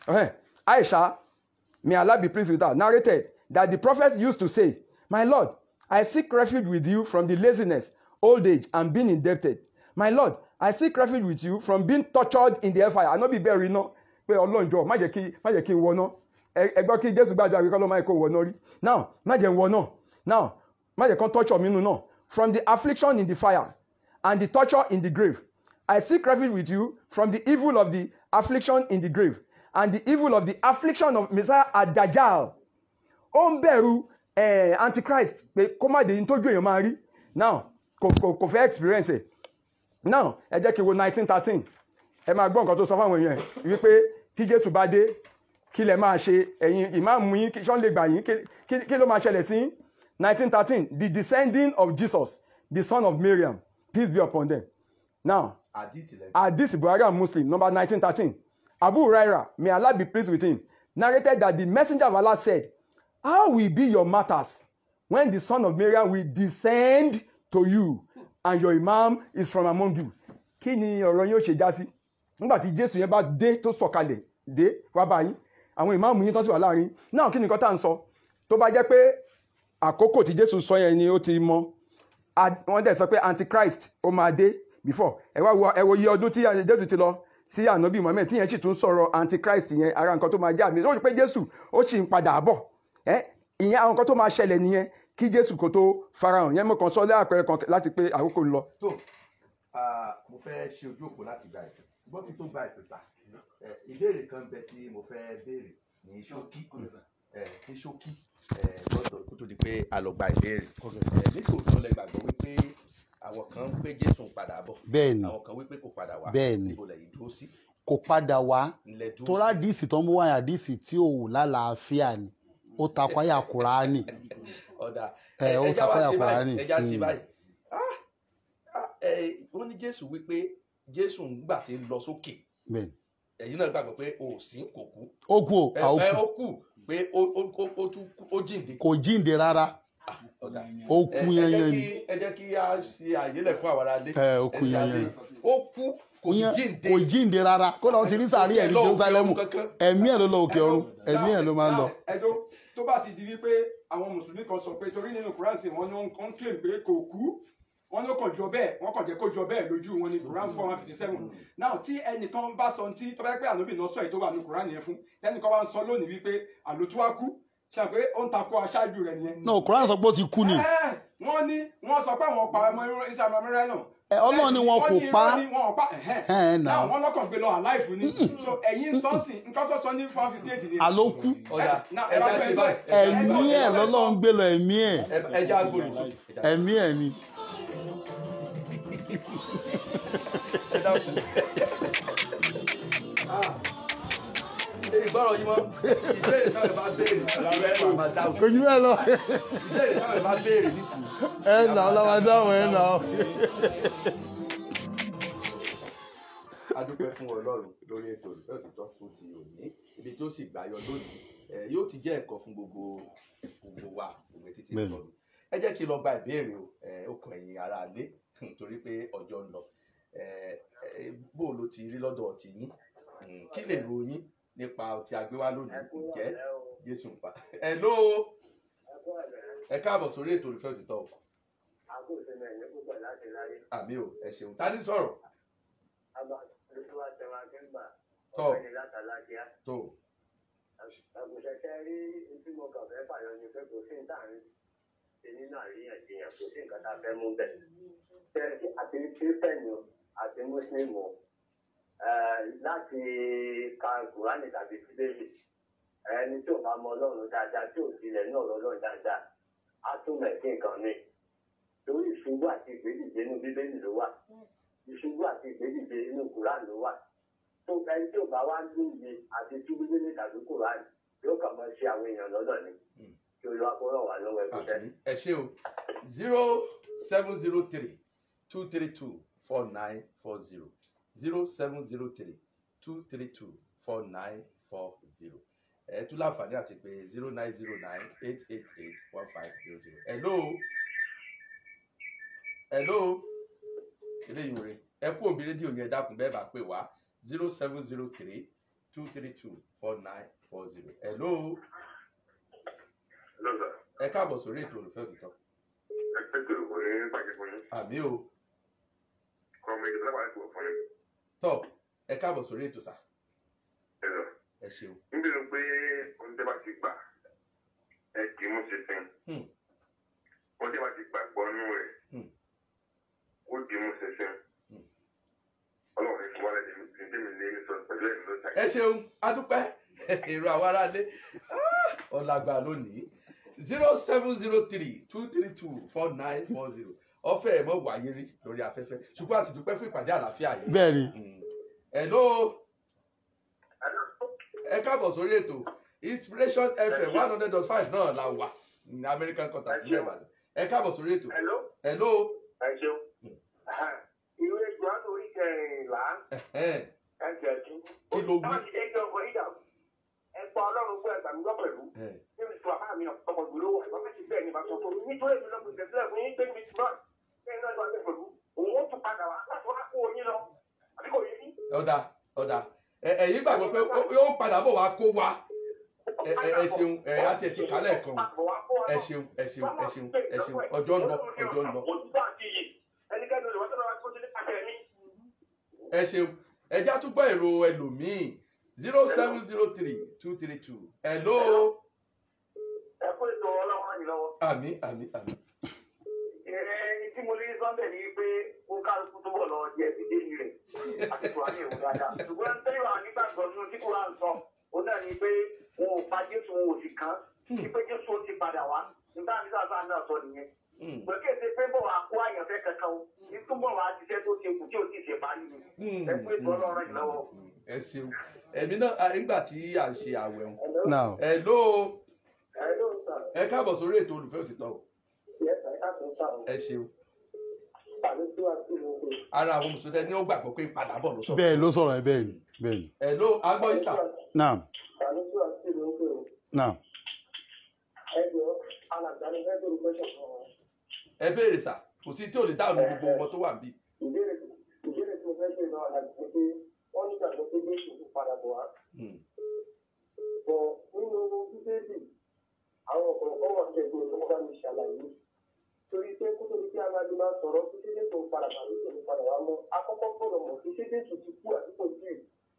F: Aisha may Allah be pleased with her narrated that the prophet used to say my lord I seek refuge with you from the laziness old age and being indebted my lord I seek refuge with you from being tortured in the hellfire àná bí bẹ́ẹ̀ rí iná pé ọlọ́run jọ má jẹ́ kí má jẹ́ kí n wọná ẹ gbọ́ kí jésù gbàdúrà wípé ọlọ́run má jẹ́ kó wọná rí now má jẹ́ n wọná now má jẹ́ kán torture mi nù náà from the affliction in the fire and the torture in the grave I seek refuge with you from the evil of the affliction in the grave and the evil of the affliction of Messiah adajal ó ń bẹ̀rù eh, antichrist pé kó má dé yín tójú èèyàn máa rí now kò kò kò fẹ́ experience ẹ̀ now ẹ jẹ́ kí n wo nineteen thirteen ẹ máa gbọ́ nǹkan tó sọ fáwọn èèyàn ẹ̀ wípé tí jésù bá dé kí lẹ máa ṣe ẹ̀yin ìmáàmù yín kí ṣọ́n lè gbà yín kí- kí- kí ló máa ṣẹlẹ̀ sí yín nineteen thirteen the descending of jesus the son of miriam peace be upon them now
A: àdìtì lẹ́yìn.
F: Hadith Buhari and Muslim, number 1913. Abu Huraira, may Allah be pleased with him, narrated that the messenger of Allah said, How will be your matters when the son of Miriam will descend to you and your imam is from among you? Kí ni ọ̀rọ̀ yín ó ṣe já sí? Nígbà tí Jésù yẹn bá dé tó sọ̀kalẹ̀ dé wá bá yín, àwọn ìmáàmù yín tó sì wà láàrin. Náà kí ni nǹkan tá à ń sọ? Tó bá jẹ́ pé àkókò tí Jésù sọ yẹn ni ó ti mọ Ad- wọ́n dẹ̀ sọ pé antichrist ó máa dé before ẹ wá wo ẹ wo iye ọdún tí jésù ti lọ sí ànábì mohammed tí yẹn sì tún sọ̀rọ̀ antichrist yẹn ara nǹkan tó máa jẹ́ àmì ó rí pé jésù ó sì ń padà bọ̀ ẹ ìyẹn àwọn nǹkan tó máa ṣẹlẹ̀ nìyẹn kí jésù kó tó farahàn yẹn mo kàn sọ lẹ́àpẹrẹ kan láti pé àkókò ń lọ.
A: tó ah, mo fẹ́ ṣe ojú òpó láti gba ìpè ṣùgbọ́n kí n tó gba ìpè sà ẹ, ìbéèrè kan bẹ tí mo fẹ́ béèrè ní ṣókí ẹ, ní ṣókí ẹ, lọ́dọ̀ kó tó di pé a lọ gba ìbéèrè ẹ, nítòótọ́ lẹ gbàgbọ́ wípé àwọn kan ń pé jésù ń padà bọ̀
B: bẹ́ẹ̀ ni
A: àwọn kan wípé kò padà wá
B: Bẹ́ẹ̀ ni.
A: níbo lẹ́yìn dúró sí
B: kò padà wá
A: ńlẹ̀ dúró
B: torá
A: sí
B: díìsì tó ń mú wáyà díìsì tí ò lálàáfíà ni ó takọ àyà kùránì
A: ọ̀dà
B: ẹ, ó
A: ẹja wá
B: takọ àyà
A: sí
B: kùránì
A: báyìí ẹja sí
B: Mm.
A: báyìí Ah, ah, ẹ, wọ́n ní jésù wípé jésù ń gbà tí ń lọ sókè
B: bẹ́ẹ̀ ni.
A: ẹ̀yin náà gbàgbọ́ pé o ò sí kò kú
B: ó kú o
A: ẹ
B: à, ó
A: ẹ,
B: kú
A: ó kù pé ó ó- ó- ó tún kú- ó jíǹde
B: kò jíǹde rárá
A: Ah, ọ̀dà
B: ó
A: ẹ
B: kú
A: ẹ
B: yẹn
A: jẹ́
B: yẹn
A: kí
B: ni
A: ẹ jẹ́ kí a ṣe àyélẹ̀ fún àwọn aráalé
B: ẹ ó kú
A: ẹni
B: yẹn
A: adé
B: yẹn
A: ó kú kò sì
B: Ìyẹn
A: jíǹde
B: kò jíǹde rárá kó lọ́ọ́ ti rí sàárì ẹ̀ ní
A: Lọ òkè
B: jerusalemu
A: ọ̀run kankan.
B: ẹ̀mí ẹ̀ ló lọ òkè ọ̀run ẹ̀mí ẹ̀ ló máa ń lọ.
F: ẹjọ́ tó bá ti di wípé àwọn mùsùlùmí kan sọ pé torí nínú quran sí wọn ni wọn ń claim pé kò kú wọn ló kàn jọ bẹ́ẹ̀ wọn kàn jẹ́ kó jọ bẹ́ẹ̀ lójú wọn ní quran four one fifty seven now tí ẹnìkan bá sọ tí tó bá yẹ pé ànábì náà sọ èyí tó wà ní quran yẹn fún ẹnìkan wá ń sọ lónìí wípé àlò tó wá kú ṣe pé ó ń takò aṣáájú rẹ̀ nìyẹn.
B: náà kùránì sọ pé ó ti kú ni
F: Ẹ́, wọ́n ní wọ́n sọ pé àwọn pa ọmọ islam amẹ́rẹ́ náà.
B: Ẹ, Ọlọ́run ni wọn kò
F: Wọ́n ní
B: pa.
F: irọ́ ni wọn ò pa ẹ̀hẹ́n.
B: Ẹ̀, nà.
F: Náà wọ́n lọ́kàn gbé lọ àláìfù ni so ẹ̀yin sọ́ọ̀sì nǹkan tó sọ ní four fifty eight ni.
B: àló kú
A: ọ̀dà
F: Now,
A: ẹja
F: ẹ bá
A: sí
F: fẹ́
A: báyìí
F: gbọ́-
B: ẹ̀mí ẹ̀ lọ́lọ́run gbé lọ ẹ̀mí ẹ̀
A: Ẹ- ẹja agbóhùn sí
B: ẹ̀mí ẹ̀ ni
A: ẹ dákun. Ah, ìgbọ́rọ̀ yín mọ́ ìbéèrè táwọn ẹ̀ bá béèrè ìbéèrè ẹ̀ máa dáhùn
B: kò jù bẹ́ẹ̀ lọ
A: ìbéèrè táwọn ẹ̀ bá béèrè nísìnyí.
B: ẹ̀ nà ọ́ lọ́wọ́ dáhùn ẹ̀ nà ọ́.
A: a dúpẹ́ fún ọlọ́run lórí ètò ìfẹ́ òtítọ́ fún ti òní ibi tó sì gbàyọ lónìí ẹ, yóò ti jẹ́ ẹ̀kọ́ fún gbogbo gbogbo wa gbogbo títí
B: Bẹ́ẹ̀ni.
A: lọ́rùn ẹ jẹ́ kí n lọ gba ìbéèrè o ẹ, ó kàn ẹ̀yin ara lé torí pé ọjọ́ ń lọ ẹ, ẹ, bó o ló ti rí lọ́dọ̀ ti yín Mm, kí lè ro yín nípa tí a gbé wá lónìí ǹjẹ́ jésù ń pa ẹ ló ẹ káàbọ̀ sórí ètò ìfẹ́ òtítọ́ o àmì o ẹ ṣeun ta ní sọ̀rọ̀ tọ́ tó
I: àgùntàn rí tí mo kàn fẹ́ fàyọ ni pé kò sí níta ń ṣe nínú àríyànjiyàn kò sí nǹkan tá a fẹ́ mú bẹ̀. ṣé àti kírísítẹ̀nì o àti mùsùlùmí o eh, láti ka kùránì tàbí bíbélì ẹni tí ò bá mọ ọlọ́run dáadáa tí ò tilẹ̀ ní ọ̀rọ̀ ọlọ́run dáadáa á tún mẹ̀sí nǹkan mi. torí ìṣubú àti ìgbédìde inú bíbélì ló wà ìṣubú àti ìgbédìde inú kùránì ló wà tó ẹni tí ò bá wá lóye àti tí bíbélì tàbí kùránì yóò kàn máa ṣe àwọn èèyàn lọ́dọ̀ ni kí olúwa kó ràn wá lọ́wọ́ ẹgbẹ́
A: àmì ẹ ṣe o zero seven zero three two three two four nine four zero zero seven zero three two three two four nine four zero ẹ tún láǹfààní àti pé zero nine zero nine eight eight eight one five zero zero hello hello eléyìí rè ẹ kú òbí rédíò yẹn dákun bẹ́ẹ̀ bá pè wá zero seven zero three two three two four nine four zero hello
J: lọ́sà
A: ẹ káàbọ̀ sórí ètò olùfẹ́ òtítọ́
J: ẹgbẹ́ tó kò ní bàjẹ́ fún yín
A: àmì o
J: kọ́ ọmọ ìjọba lápá ẹ̀kọ́ fún yín
A: tọ́ ẹ káàbọ̀ sórí ètò sà
J: ẹ lọ.
A: ẹ ṣeun
J: níbi ló pé ohun tẹ́ bá ti gbà ẹ kì í mú ṣinṣin
A: Hmm.
J: ohun tẹ́ bá ti gbàgbọ́ nú rẹ̀
A: Hmm.
J: ó di mú ṣinṣin
A: Hmm.
J: ọlọ́run ní fún wa lẹ́yìn ní tèmi lé ní sọ pẹ̀lú ẹ̀mí ló ṣàyẹ̀.
A: ẹ ṣeun adúpẹ́ èrò àwọn aráalé Ah, ọ̀làgbà lónìí zero seven zero three two three two four nine four zero ọ̀fẹ́ ẹ̀ mọ̀ wáyé rí lórí afẹ́fẹ́ ṣùgbọ́n a sì dúpẹ́ fún ìpàdé àlàáfíà yìí.
B: bẹ́ẹ̀ ni
A: Mm. hello ẹ káàbọ̀ sórí ètò inspiration fm one hundred dot five náà la wà ní american quarters ní ìbàdàn ẹ káàbọ̀ sórí ètò
I: Hello,
A: hello
I: ẹ ṣeun. Ìwé Jòhánù orí kẹrìnlá
A: ẹ̀hẹ́n,
I: ẹsẹ̀ ẹ̀dún.
A: Kí ló wí?
I: Táwọn ti dé jọ ọkọ̀ yíyà. Ẹ pa Ọlọ́run gbọ́ ẹgbàá mi gbọ́ pẹ̀lú.
A: ẹ̀hẹ́n.
I: Níbi tí bàbá mi ọkọ̀ gbòòrò wà, bàbá ti bẹ́ẹ̀ ni bàbá tó nítorí èmi lọ́kùnrin tẹ̀sílẹ̀ fún yín pé mi ti náà. Bẹ́ẹ̀ náà ló wà bẹ́ẹ̀ pẹ̀lú. Òun ó tún padà wá láti wá kó oyin lọ. Àbí kò yé yín?
A: ọ̀dà ọ̀dà Ẹ- ẹ̀yin gbàgbọ́ pé ó- yóò padà bọ̀ wá kó wa ẹ ẹ- ẹ ṣeun ẹ á tiẹ̀ ti kálẹ̀ kan ẹ ṣeun ẹ ṣeun ẹ ṣeun ẹ ṣeun ọjọ́ ń lọ ọjọ́ ń lọ
I: Òtítọ́ àti iyì. Ẹnikẹ́ni olè wọ́n tó lọ́wọ́ kó sílé pàṣẹ mi.
A: ẹ ṣeun ẹjá tún gbọ́ èrò ẹlòmíì zero seven zero three two three two hello
I: Ẹ kó ètò Ọlọ́run ràn yín lọ́wọ́.
A: àmì àmì àmì
I: ẹni tí mo lè rí sọ́ńdẹ̀ ni pé ó kálukú tó bọ̀ lọ jẹ ìdílé ni rẹ̀ àti kùránì ìwò dáadáa. ṣùgbọ́n tẹ́lẹ̀ wà nígbàgbọ́ nínú tí kùránì sọ ó náà ni pé wọn ò pa jésù wọn ò sì kán ní pé jésù ó ti padà wá nígbà tí sáà náà sọ nìyẹn.
A: Mm.
I: gbẹ́kẹ̀sẹ̀ pé bọ̀ wá kó àyànfẹ́ kankan o ní túbọ̀ wá ṣiṣẹ́ tó ṣe kù tí ò tí ì ṣe parí ni.
A: Mm,
I: ẹ kú ètò
A: mm,
I: ọlọ́run yìí lọ́wọ́.
A: ẹ ṣeun ẹ̀mí náà à, nígbà tí à ń ṣe àwẹ̀ wọn
B: now
A: hello
I: ẹ ló ń sà
A: ẹ káàbọ̀ sórí ètò olùfẹ́ òtítọ́ o
I: yẹ ẹ ká tó sà o
A: ẹ ṣeun
I: tàbí tí wàá sí mo pè.
A: ara àwọn mùsùlùmí tẹ ní ó gbàgbọ́ pé padà bọ̀ ló sọ
B: bẹ́ẹ̀ ló sọ̀rọ̀ ẹ bẹ́ẹ̀ ni bẹ́ẹ̀ ni
A: hello agbọ́ ìsà
B: now
I: tàbí tí wàá sí mo pè o.
B: now
I: ẹ jọ alàgbà ni fẹ́ bẹ̀rù pẹ́sẹ̀ fún ọ.
A: ẹ béèrè sà kò sí tí ò lè dáhùn ní gbogbo ọmọ tó wà níbí
I: ìbéèrè ìbéèrè tí mo fẹ́ ṣe náà láti sọ pé wọ́n ní ìgbàgbọ́ pé jésù kò padà bọ̀ wá.
A: Mm.
I: bọ̀ nínú bíbélì àwọn ọ̀pọ̀lọpọ̀ wà ní ẹgbẹ́ tó bá mi ṣàlàyé. torí pé kó tó di pé aláàbí máa sọ̀rọ̀ pé ṣé jésù padà bá mi sọ̀rọ̀ padà wá mọ́ akọ́kọ́ gbọ́dọ̀ mọ̀ pé ṣé jésù ti kú àti kò tí ì.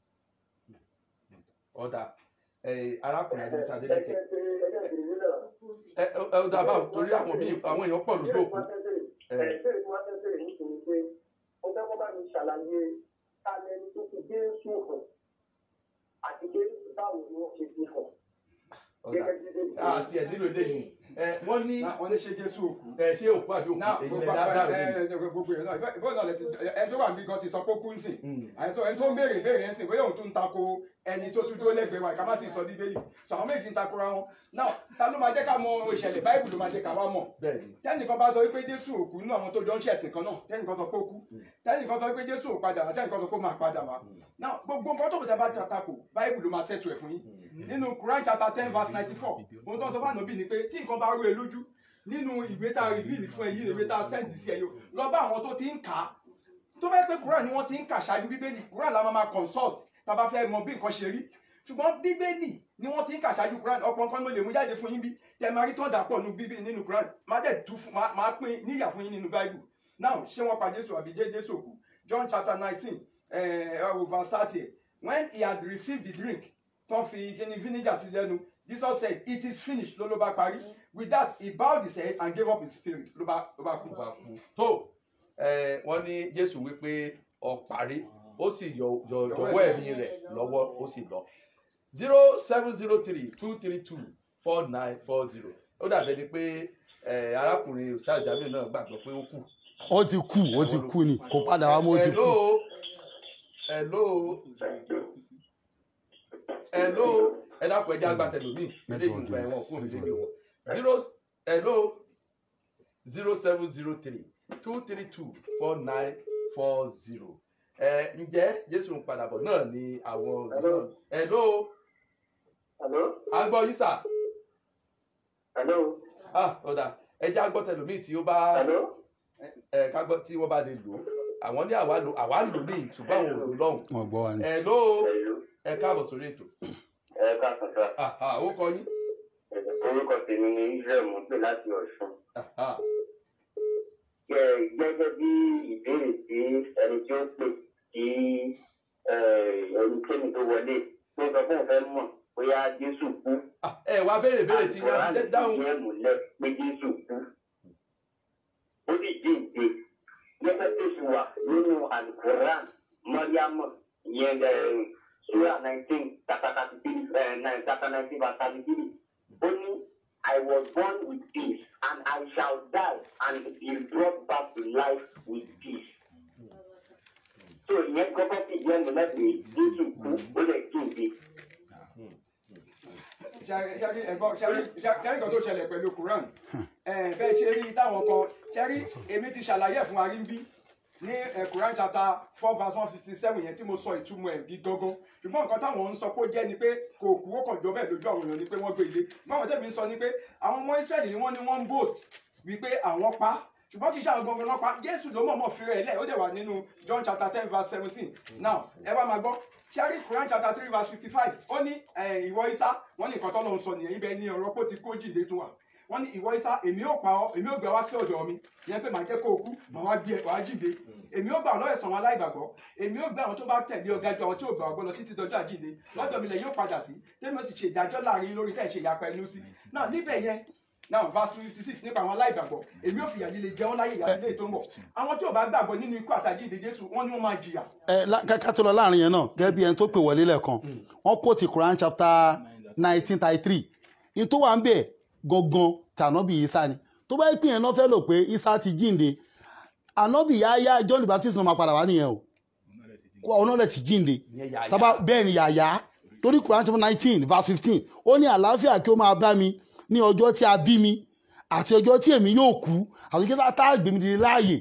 A: ọ̀dà ẹ̀, arákùnrin adé sadélékè
I: ẹgbẹ́ pé ẹgbẹ́ ìbèrè náà.
A: ẹ ẹ ẹ ọ̀dà báwo torí àwọn míì àwọn èèyàn pọ̀ lójú òkú ẹ
I: ìbéèrè tí wọ́n fẹ́ bèrè nítorí pé ó fẹ́ kọ́ bá mi ṣàlàyé kálẹ́ni tó fi jésù hàn àti pé báwo ni wọ́n ṣe fi hàn.
A: ọ̀dà àti ẹ̀ nílò eléyìí ẹ wọ́n ní
F: wọ́n ní ṣe jésù òkú.
A: ẹ ṣé òkú àbí òkú
F: náà
A: èyí
F: gbogbo
A: lẹ dáadáa rẹ
F: ẹ ẹ gbogbo yẹn náà ìbọn náà lẹ ti ẹni tó wà níbi gan ti sọ pé ó kú ń sìn
A: Mm.
F: àìsàn ẹni tó ń béèrè béèrè ń sìn bóyá òun tún ń tako ẹni tó tún dúró lẹ́gbẹ̀ẹ́ wa ìka má ti sọ bíbélì sọ àwọn méjì ń takora wọn náà ta ló máa jẹ́ ká mọ ìṣẹ̀lẹ̀ báìbù ló máa jẹ́ ká wá mọ̀
A: bẹ́ẹ̀ ni
F: tẹnìkan bá sọ wípé jésù òkú nínú àwọn tó jọ ń ṣẹ̀sìn kan náà tẹnìkan sọ pé ó kú tẹnìkan sọ wípé jésù ò padà wá tẹnìkan sọ pé ó máa padà wá náà gbogbo nǹkan tó kò tẹ́ bá takò báìbù ló máa ṣètò ẹ̀ fún yín nínú quran chapter ten verse ninety four ohun tó ń sọ fún ànábì ni pé tí nǹkan bá rú ẹ lójú nínú ìwé tá a rìvíìlì fún ẹ yìí ìwé tá a sẹ́ǹdì sí ẹ yìí o, lọ bá àwọn tó ti ń kà á tó bá yẹ pé quran ni wọ́n ti ń kà ṣáájú bíbélì quran la máa máa consult tá a bá fẹ́ mọ bí nǹkan ṣe rí ṣùgbọ́n bíbélì ni wọ́n ti ń kà ṣáájú quran ọ̀pọ̀ nǹkan ló lè mú jáde fún yín bí tẹ máa rí tọ́jà pọ̀ nínú bíbélì nínú quran máa dẹ̀ tú fún máa máa pín níyà fún yín nínú bible now ṣé wọ́n pa jésù àbí jẹ́ jésù òkú john chapter nineteen uh, verse thirty when he had received the drink tó fi kíni vinegar sí lẹ́nu jesus said it is finished ló ló bá parí with that he bowed his head and gave up his spirit ló bá ló bá kú.
A: ló bá kú tó ẹ wọ́n ní jésù wípé ọ̀parí ó sì yọ yọ jọ̀wọ́ ẹ̀mí rẹ̀ lọ́wọ́ ó sì lọ zero seven zero three two three two four nine four zero ó dàbẹ̀ ni pé ẹ arákùnrin ustaz jamiu náà gbàgbọ́ pé ó kù.
B: ó ti kú ó ti kú ni kò padà wá mọ́ ó ti kú.
A: hello hello hello ẹ dákun ẹjẹ agbátẹlómi ilé ìgbìmọ̀ ẹ̀wọ̀n kúrò nílé wọn zero hello zero seven zero three two three two four nine four zero ẹ ǹjẹ́ jésù ń padà bọ̀ náà ni àwọn hello
I: Hello?
A: à ń gbọ́ yín sà
I: Hello?
A: ah ọ̀dà ẹja gbọ́ tẹlòmíì tí ó bá
I: Hello?
A: ẹ ká gbọ́ tí wọ́n bá lè lò ó àwọn ní àwa lò àwa ń lò ní ṣùgbọ́n àwọn ò lò lọ́hùn
B: wọn gbọ́ wa ni.
A: ẹ ló
I: Hello?
A: ẹ káàbọ̀ sórí ètò
I: Ẹ káàsán sá.
A: Aha, ó kọ yín
I: Orúkọ tèmi ni Israel mo ń pè láti Ọ̀ṣun.
A: Aha,
I: Gẹ́- Gẹ́gẹ́ bí ìbéèrè tí ẹni tí ó pè kí ẹnikẹ́ni tó wọlé tó sọ fún òun fẹ́ mọ̀ bóyá Jésù kú.
A: ah, ẹ wá béèrè béèrè tí yín á
I: Àlùkùránì
A: ti dáhùn
I: jẹ́ múlẹ̀ pé Jésù kú. Ó sì jíǹde. Gẹ́gẹ́ tó sì wà nínú Àlùkùránì Mọ́ríámọ̀ ìyẹn Sura nineteen chapter thirty three chapter nineteen verse thirty three. Ó ní I was born with peace and I shall die and be brought back to life with peace. So ìyẹn kọ́kọ́ sì jẹ́ múlẹ̀ pé Jésù kú ó lè jíǹde.
F: ṣẹ́rí ẹ̀gbọ́n ṣẹ́rí ṣẹ́rí nǹkan tó ṣẹlẹ̀ pẹ̀lú quran ẹ̀ bẹ́ẹ̀ ṣe rí táwọn kan ṣẹ́rí èmi ti ṣàlàyé ẹ̀ fún wa rí ń bí ní ẹ̀ quran chapter four verse one fifty seven yẹn tí mo sọ ìtumọ̀ ẹ̀ bí gángan ṣùgbọ́n nǹkan táwọn ń sọ pé ó jẹ́ ni pé kò kú ó kàn jọ bẹ́ẹ̀ lójú àwọn èèyàn ni pé wọ́n gbé ilé báwọn tẹ̀mí ń sọ ni pé àwọn ọmọ israẹli ni wọ́n ní wọ́n ń boast wípé àwọn pa ṣùgbọ́n kì í ṣe àwọn gangan lọ́pàá jésù ló mọ̀ọ́mọ̀ fi rẹ̀ lẹ̀ ó dẹ̀ wà nínú john chapter ten verse seventeen now ẹ bá máa gbọ́ ṣẹ́rí quran chapter three verse fifty five ó ní eh, ìwọ isa wọ́n ní nǹkan tọ́lọ́ ń sọ nìyẹn ibẹ̀ ni ọ̀rọ̀ kó ti kó jìnde tún wà wọ́n ní ìwọ isa èmi ò pa ọ́ èmi ò gbé wá sí ọ̀dọ̀ mi yẹn pé màá jẹ́ kó o kú màá wá gbé ẹ wàá jìnde èmi ò gbà ọ́ lọ́wọ́ ẹ̀sán wọn aláìgbàgbọ́ èmi ò gbà àwọn tó bá tẹ̀lé ọ̀gá ju àwọn tí ò gbà ọgbọ́n lọ títí dọjọ́ àjínde lọ́dọ̀ mi lẹ̀ yóò padà sí tẹ́mi ó sì ṣe ìdájọ́ láàrin lórí tẹ̀ ṣe ìyapa ẹnu sí náà níbẹ̀ yẹn now verse fifty six nípa àwọn aláìgbàgbọ́ èmi ò fìyà líle jẹ wọ́n láyé ìyá ilé tó ń bọ̀ àwọn tí ò bá gbàgbọ́ nínú ikú àtàjíǹde jésù wọ́n ní wọ́n máa jìyà
B: ẹ lá- ká ká tó lọ láàrin yẹn náà gẹ́gẹ́ bí ẹni tó pè wọlé lẹ́ẹ̀kan wọ́n kó ti quran chapter nineteen thirty three in tó wà ń bẹ̀ gangan tànàbí isa ni tó bá yẹ pé yẹn náà fẹ́ lò pé isa ti jíǹde ànábì yáyá john the baptist náà máa padà wá nìyẹn o kó ọ̀nà rẹ̀ ti jíǹde
A: ìyẹn yàyà
B: tábà bẹ́ẹ̀ ni yàyà torí quran chapter nineteen verse fifteen ó ní àlàáfíà kí ó máa bá mi ní ọjọ́ tí a bí mi àti ọjọ́ tí èmi yóò kú àti ọjọ́ tá a gbé mi dìde láàyè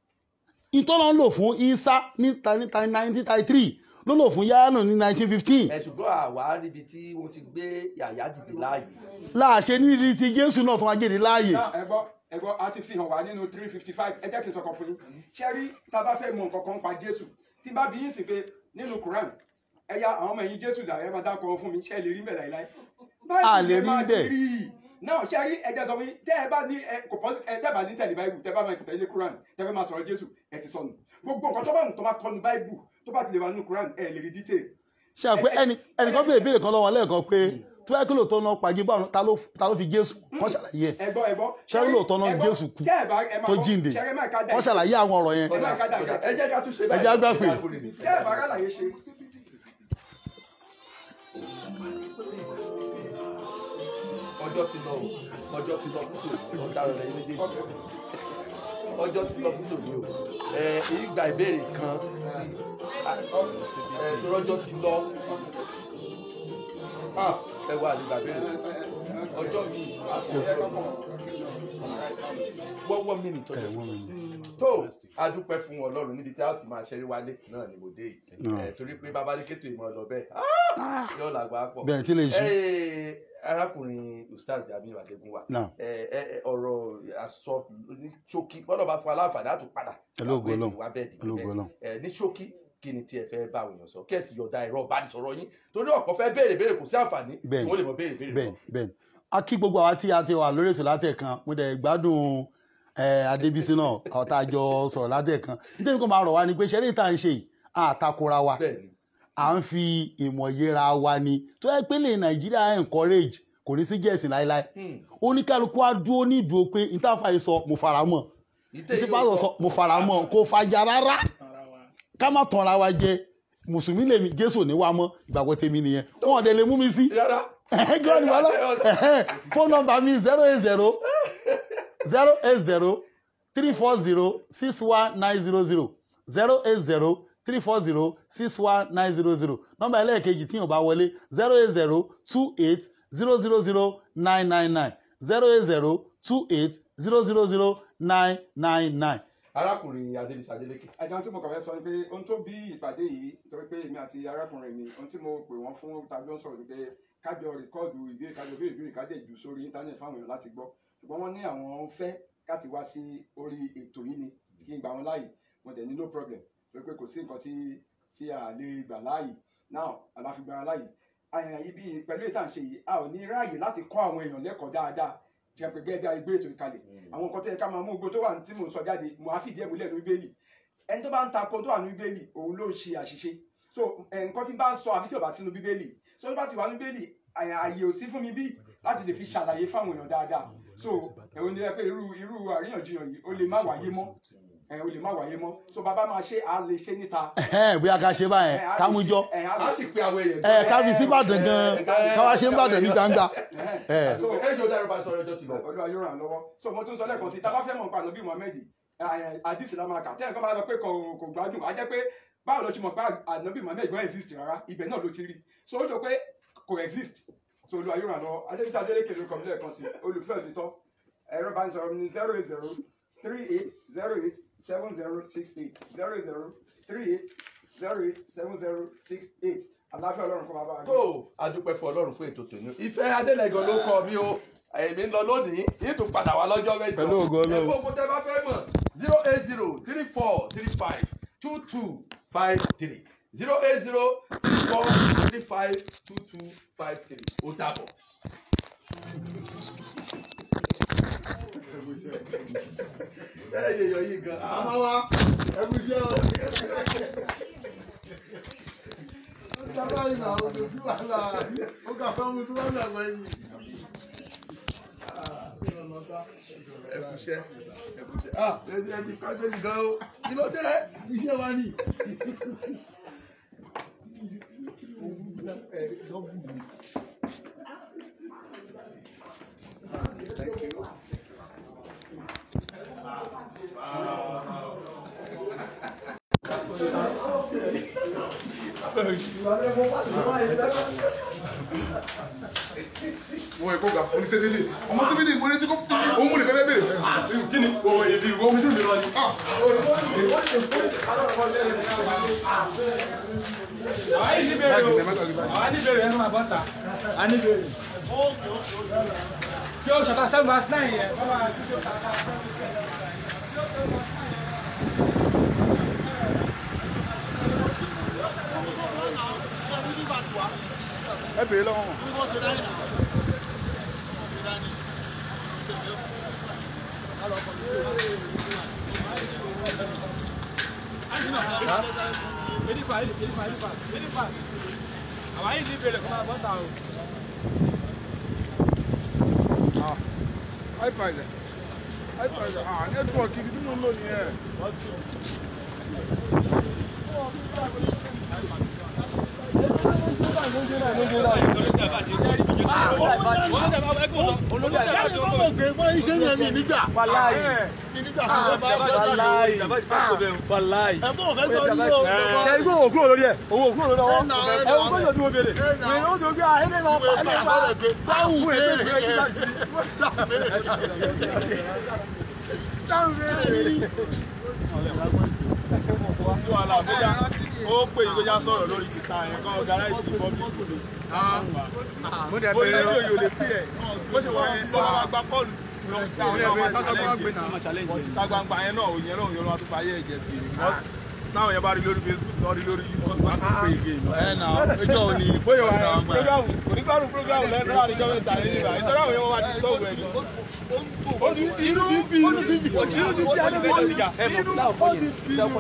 B: ìtọ́nà ń lò fún isa ní nineteen thirty three ló lò fún yáyánà ní nineteen fifteen
A: ẹ ṣùgbọ́n àwa níbi tí wọ́n ti gbé yàyà dìde láàyè
B: láàṣẹ nídìí ti jésù náà tó máa gbé dìde láàyè
F: náà ẹgbọ́ ẹgbọ́ a ti fi hàn wá nínú three fifty five ẹ jẹ́ kí n sọ̀kan fún yín ṣẹ́rí tá a bá fẹ́ mọ nǹkan kan pa jésù tí n bá bí yín sì pé nínú quran ẹ̀yà àwọn ọmọ ẹ̀yìn jésù dà ẹ máa dákọ̀ fún mi ṣẹ́ lè rí mẹ́ta láíláí.
B: A lè rí
F: báyìí
B: bẹ́ẹ̀.
F: máa ti rí i náà ṣẹ́rí ẹ jẹ́ sọ fún yín tẹ́ ẹ bá ní ẹ kò pọ́ ẹ tẹ́ ẹ bá ní tẹ̀lé báyìí tẹ́ ẹ bá máa tẹ̀lé quran tẹ́ ẹ fẹ́ máa sọ̀rọ̀ jésù ẹ ti sọnù gbogbo nǹkan tó bá wù tó bá kọ́ nu báyìí tó bá ti lè wà nínú quran ẹ lè rí detail
B: ṣe àpé ẹnì ẹnìkan béèrè béèrè kan lọ́wọ́ lẹ́ẹ̀kan pé tí wọ́n yẹ kí lóòótọ́ náà pàgé bá ta ló ta ló fi jésù kọ́ ṣàlàyé ẹ̀
F: ẹgbọ́ ẹgbọ́
B: ṣé lóòótọ́ náà jésù kú tó jíǹde kọ́ ṣàlàyé àwọn ọ̀rọ̀ yẹn
A: ẹ jẹ́ ká tún ṣe
B: ẹ jẹ́ àgbà pé
F: tẹ́ ẹ bá rálàyé ṣe
A: ọjọ́ ti lọ o ọjọ́ ti lọ fún tòní ọ̀daràn lẹ́yìn méjèèjì ọjọ́ ti lọ fún tòní o ẹ ìgbà ìbéèrè kan sí ẹ lọ́jọ́ ti lọ Ah, ẹ wá àdìgbà béèrè ọjọ́ mi wọ́wọ́ mi nìtọ́ tó adúpẹ́ fún ọlọ́run níbi tí a ó ti máa ṣeré wálé náà ni mo dé yìí ẹ torí pé bàbá ní kétò ìmọ̀ lọ bẹ́ẹ̀ Ah, yóò làgbà pọ̀
B: bẹ́ẹ̀ tí lè ṣe
A: Ẹ, arákùnrin ustaz jamiu adegunwa
B: náà
A: ẹ ẹ ẹ, ọ̀rọ̀ àsọ ní ṣókí gbọ́dọ̀ bá fún aláǹfààní àtún padà
B: Pẹ̀lú ògo Ọlọ́run.
A: wá bẹ́ẹ̀ dìde
B: Pẹ̀lú ògo Ọlọ́run.
A: ẹ ní ṣókí kí ni tí ẹ fẹ́ bá àwọn èèyàn sọ kẹ́sì yọ̀ọ̀da ẹ̀rọ ìbánisọ̀rọ̀ yín torí ọ̀pọ̀ fẹ́ béèrè béèrè kò sí àǹfààní tí
B: Bẹ́ẹ̀ni.
A: wọ́n lè mọ béèrè béèrè
B: bẹ́ẹ̀ bẹ́ẹ̀ a kí gbogbo àwa tí a ti wà lórí ètò látẹ̀kan mo dẹ̀ gbádùn ẹ, adébísí náà àwọn tá a jọ sọ̀rọ̀ látẹ̀kan nítorí kò máa rọ̀ wá ni pé ṣẹ́rí ìta ń ṣe yìí àtakora wa
A: bẹ́ẹ̀ni
B: à ń fi ìmọ̀ yẹra wa ni tó yẹ pé lè nàìjíríà encourage kò ní sí jẹ̀sìn láéláé
A: Hmm.
B: oníkálukú á dúró ní ìdúró pé ìtàfà yìí sọ mo fara mọ́
A: ìtẹ́
B: ìtí bá sọ mo fara mọ́ kò fàjà rárá ká má tanra wa jẹ mùsùlùmí lèmi jésù ní wa mọ́ ìgbàgbọ́ tèmi nìyẹn wọn ò dẹ̀ lè mú mi sí
A: rárá
B: god wọlọ phone number mi zero eight zero zero eight zero three four zero six one nine zero zero zero eight zero three four zero six one nine zero zero nọ́mbà ẹlẹ́ẹ̀kejì tí yóò bá wọlé zero eight zero two eight zero zero zero nine nine nine zero eight zero two eight zero zero zero nine nine nine.
A: arákùnrin adébísí adélékè
F: ẹ̀dá tí mo kàn fẹ́ sọ ni pé ohun tó bí ìpàdé yìí torí pé èmi àti arákùnrin mi ohun tí mo pè wọ́n fún tàbí ó ń sọ̀rọ̀ ni pé kájọ rìkọ́ọ̀dù ìbéèrè kájọ béèrè ìbéèrè kájọ jù sórí íńtánẹ̀tì fáwọn èèyàn láti gbọ́ ṣùgbọ́n wọ́n ní àwọn fẹ́ láti wá sí orí ètò yìí ni kí n gbà wọn láàyè mo dẹ̀ ní no problem pé pé kò sí nǹkan tí tí a lè gbà láàyè now aláfi gbà wọn láàyè àyàn ibi pẹ̀lú ètò à ń ṣe yìí a ò ní ráàyè láti kọ́ àwọn èèyàn lẹ́kọ̀ọ́ dáadáa jẹ́ pé gẹ́gẹ́ bí a gbé ètò ìkalẹ̀ àwọn nǹkan tó yẹ ká máa mú gbogbo tó wà ní tí mò ń sọ jáde mo á fìdí ẹ̀ múlẹ̀ ní bíbélì ẹni tó bá ń takò tó wà ní bíbélì òun ló ń ṣe àṣìṣe so ẹ̀, nǹkan tí bá ń sọ àfi tí ò bá sínú bíbélì so tó bá ti wà ní bíbélì àyà- àyè ò sí fún mi bí láti lè fi ṣàlàyé fáwọn èèyàn dáadáa so ẹ̀wọ̀n ni ẹ pé irú irú àríyànjiyàn yìí ó lè má wáyé mọ́ ẹ̀ ó lè má wáyé mọ́ so bàbá máa ṣe à lè ṣe níta
B: Ẹ̀hẹ́n, bóyá ká ṣe báyẹn
F: ẹ̀, á
B: ká
F: lè
B: mú
F: ṣe-
B: jọ
F: ẹ̀, á lè
A: a
F: ṣe-
A: sì pé àwọn èèyàn
B: ẹ ká fi sí Ìbàdàn gan ká wá ṣe ń Ìbàdàn ní gbangba ẹ
F: so
A: ẹjọ dára bá sọ̀rọ̀ ẹjọ́ ti lọ.
F: olúwa yóò ràn án lọ́wọ́ so mo tún sọ lẹ́ẹ̀kan sí tábà fẹ́ mọ̀ nípa ànábì muhammed àdìsí la máa kà tẹ́lẹ̀ kan bá sọ pé kò kò gbádùn á jẹ́ pé báwo ló ti mọ̀ pé ànábì muhammed gan exist rárá ibẹ̀ náà ló ti rí so ó sọ pé kò exist so olúwa yóò ràn án lọ́wọ́ adébísí adélékè ló kọ́ mi lẹ́ẹ̀kan sí olùfẹ́ òtítọ́ ẹ̀rọ bá ń sọ̀rọ̀ mi ní zero eight zero three eight zero eight seven zero six eight zero eight zero three eight zero eight seven zero six eight àlàáfíà ọlọ́run kó máa bá wa gbé.
A: tó adúpẹ́ fún ọlọ́run fún ètò tòní ìfẹ́ adélẹ́gàn ló kọ mí o èmi ń lọ lónìí yìí tún padà wá lọ́jọ́ mẹ́jọ
B: Pẹ̀lú ògo Ọlọ́run.
A: ẹ̀fọ́ ògùn tẹ́ bá fẹ́ mọ̀ zero eight zero three four three five two two five three zero eight zero three four three five two two five three ó dàbọ̀. ẹ yẹ yọ yìí gan.
B: àmọ́ wa ẹkú iṣẹ́ o. ó dábàá ìlà òjò sí wàhálà ó kà fẹ́ mu tí wọ́n gbà pẹ́ yìí.
A: ẹkúṣẹ́ ẹkúṣẹ́ ah ẹ ẹ ti kọ́ sórí gan o kí ló dé.
B: iṣẹ́ wa ni.
K: wọ́n ẹ̀kọ́ gà fún ní sẹ́bílì ọmọ sẹ́bílì mo ní tí kò òun mú ní fẹ́fẹ́ bèrè. kí ni owó ìdí ìwọ mi tó mi lọ sí.
H: àwa yìí ní bèrè o àwa ní bèrè ẹnu àbọ̀tà a ní bèrè. kí o ṣàtà seven verse nine yẹn wọ́n máa ti kí o ṣàtà seven
K: ẹ bèrè lọ́wọ́ wọn.
H: àwa yìí ní bèrè fún àbọ̀tà o.
K: ipad ipad ah network ibi tí mo ń lò nìyẹn.
H: sí wàhálà bóyá ó pè yí bóyá sọ̀rọ̀ lórí títà yẹn kan organize public mo dẹ̀ bẹ̀rẹ̀ rédíò yóò lè pè ẹ̀ bó ṣe wọ́n bọ́ wọn gba kọ́ọ̀lù àwọn ẹ̀rọ challenge yẹn ìta gbangba yẹn náà òyìn náà òyìn náà tó fàyè ẹ̀jẹ̀ sí i because táwọn yẹn bá rí lórí facebook lọ rí lórí youtube wọn á tún pè é again.
B: ẹ nà ẹjọ́ ò ní
H: bóyá wà á program kò ní gbádùn program lẹ́nu láàrin ìjọba ìta ní nígbà nítorí àwọn yẹn wọ́n máa ti sọ̀rọ̀ ẹ̀ ó ti inú ti bí inú ti bí inú ti bí adébọ̀ inú ó ti bí inú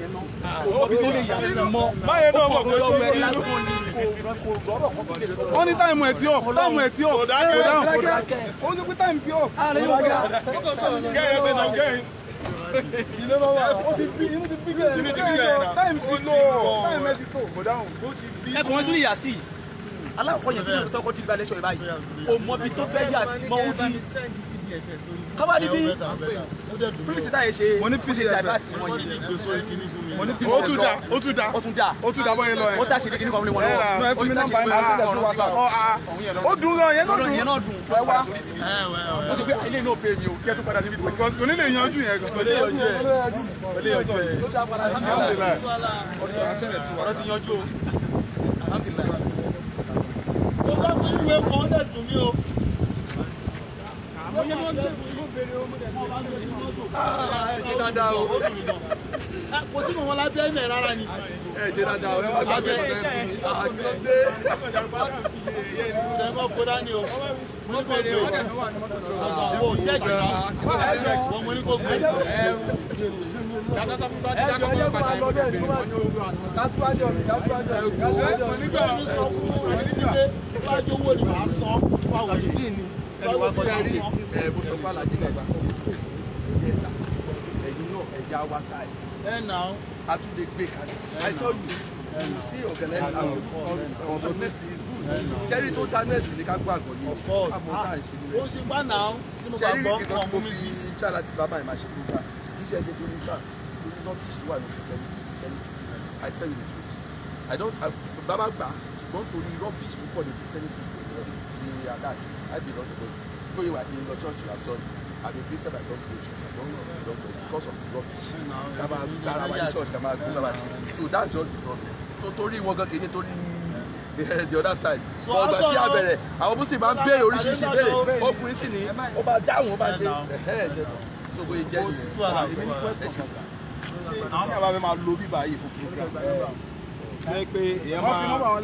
H: báyẹn náà mọ̀ pé ó ti bí inú.
K: wọ́n ní táìmù ẹ̀ tí ọ̀ táìmù ẹ̀ tí ọ̀ kò dáhùn kò dáhùn ó ní pé táìmù tí ọ̀.
H: kẹ́yìn pé náà kẹ́yìn.
K: ilé lọ́wọ́ ó ti bí inú ti bí kẹ́
H: Inú ti bí kẹ́ ẹ̀ náà.
K: táìmù ti lò táìmù ẹ̀ ti tó kò dáhùn.
L: ẹkùn wọn tún yà sí i alákọ̀ọ́ yẹn tí mo sọ kó ti gba lẹ́sọ̀ ìbáyìí kò mọ ibi tó fẹ́ yà sí mọ́ ó ti kábà níbi pírísì táyé ṣe
K: Mo ní
L: ó ṣe dàbàtì wọn yìí
K: mo ní tí ó tún dá ó tún dá
L: ó tún dà
K: ó tún dá bọ́yẹn lọ yẹn.
L: ó tà sí kíní kan lé wọn
K: Ẹ rà.
L: lọ́wọ́ ó tà sí kíní kan lé wọn lọ́wọ́
K: Ọ, a. ó dùn lọ yẹn náà dùn.
L: ìyẹn náà dùn wẹ́ wá ó ti pé ilé náà pè mí o kí ẹ tún padà síbi tó
K: Because kò ní lè yanjú yẹn gan.
H: Kò lè yanjú ẹ̀. Kò lè yanjú ẹ̀.
K: Alhamdulillah.
L: ọ̀rọ̀ ti yanjú o alhamdulilayi.
B: mo bá fún ìwé kan ó dẹ̀ dùn mí o.
A: ẹ ṣe dáadáa o
B: kò sí mọ̀ wọn lábẹ́ ilẹ̀ rárá ni.
A: ẹ ṣe dáadáa o ẹ wá gbàgbé ọ̀rẹ́ fún mi àkíndé.
B: ẹ mọ̀ kó dání o. mo ní kó gbé o. o ṣẹ́ẹ̀kì náà wọ́n mo ní kó gbé o.
L: ẹjọ yẹ kó máa lọ bẹ́ẹ̀ ni kó máa lọ kátúwájú ọ̀rẹ́ kátúwájú ọ̀rẹ́ kátúwájú ọ̀rẹ́.
B: síwájú owó ni màá san fún àwọn òdìdí ni. ẹni wá gbọ́dọ̀
A: rí
B: san.
A: ẹ mo sọ fún alájí náà ẹ sà ẹ̀yin náà ẹja wa ta ẹ
B: ẹ nà ó.
A: a tún lè gbé kalẹ̀ i told you you still organize am on on the next day is good ṣẹ́rí tó ta nẹ́ẹ̀sì ní ká gbọ́ àgọ́ yìí
B: of course
A: àmọ́ tá à ń ṣe
B: ó
A: nílẹ̀
B: ṣe gbá nà ó tí mo bá
A: ṣẹ́rí
B: gbọ́
A: nìkan
B: wọn
A: mo
B: mú mi
A: fi
B: sí.
A: ṣá láti bàbá yìí máa ṣe program kì í ṣe ẹsẹ̀ tó ní star torí rubbish wà ní christianity i tell you the truth i don't I, bàbá gbà ṣùgbọ́n torí rubbish púpọ̀ ní christianity ti attack i belong to God bóyá wà ní lọ church i'm sorry i'm a christian i don't go church i don't belong to because of the rubbish kama gara wa ní church kama gbé bàbá ṣe so that's just the problem so torí wọn gan kéde torí the other side
B: So,
A: but ọgbà tí a
B: also-
A: bẹ̀rẹ̀ àwọn bùsùn máa ń béèrè oríṣiríṣi ìbéèrè ọkùnrin sì ní ó máa dáhùn ó máa ṣe ẹ̀hẹ́ ṣe so bóyá jẹ́ nìyẹn.
H: èmi ní question kan sá ṣé tí a bá fẹ́ máa lo bíbá yìí fún program jẹ́ pé èèyàn máa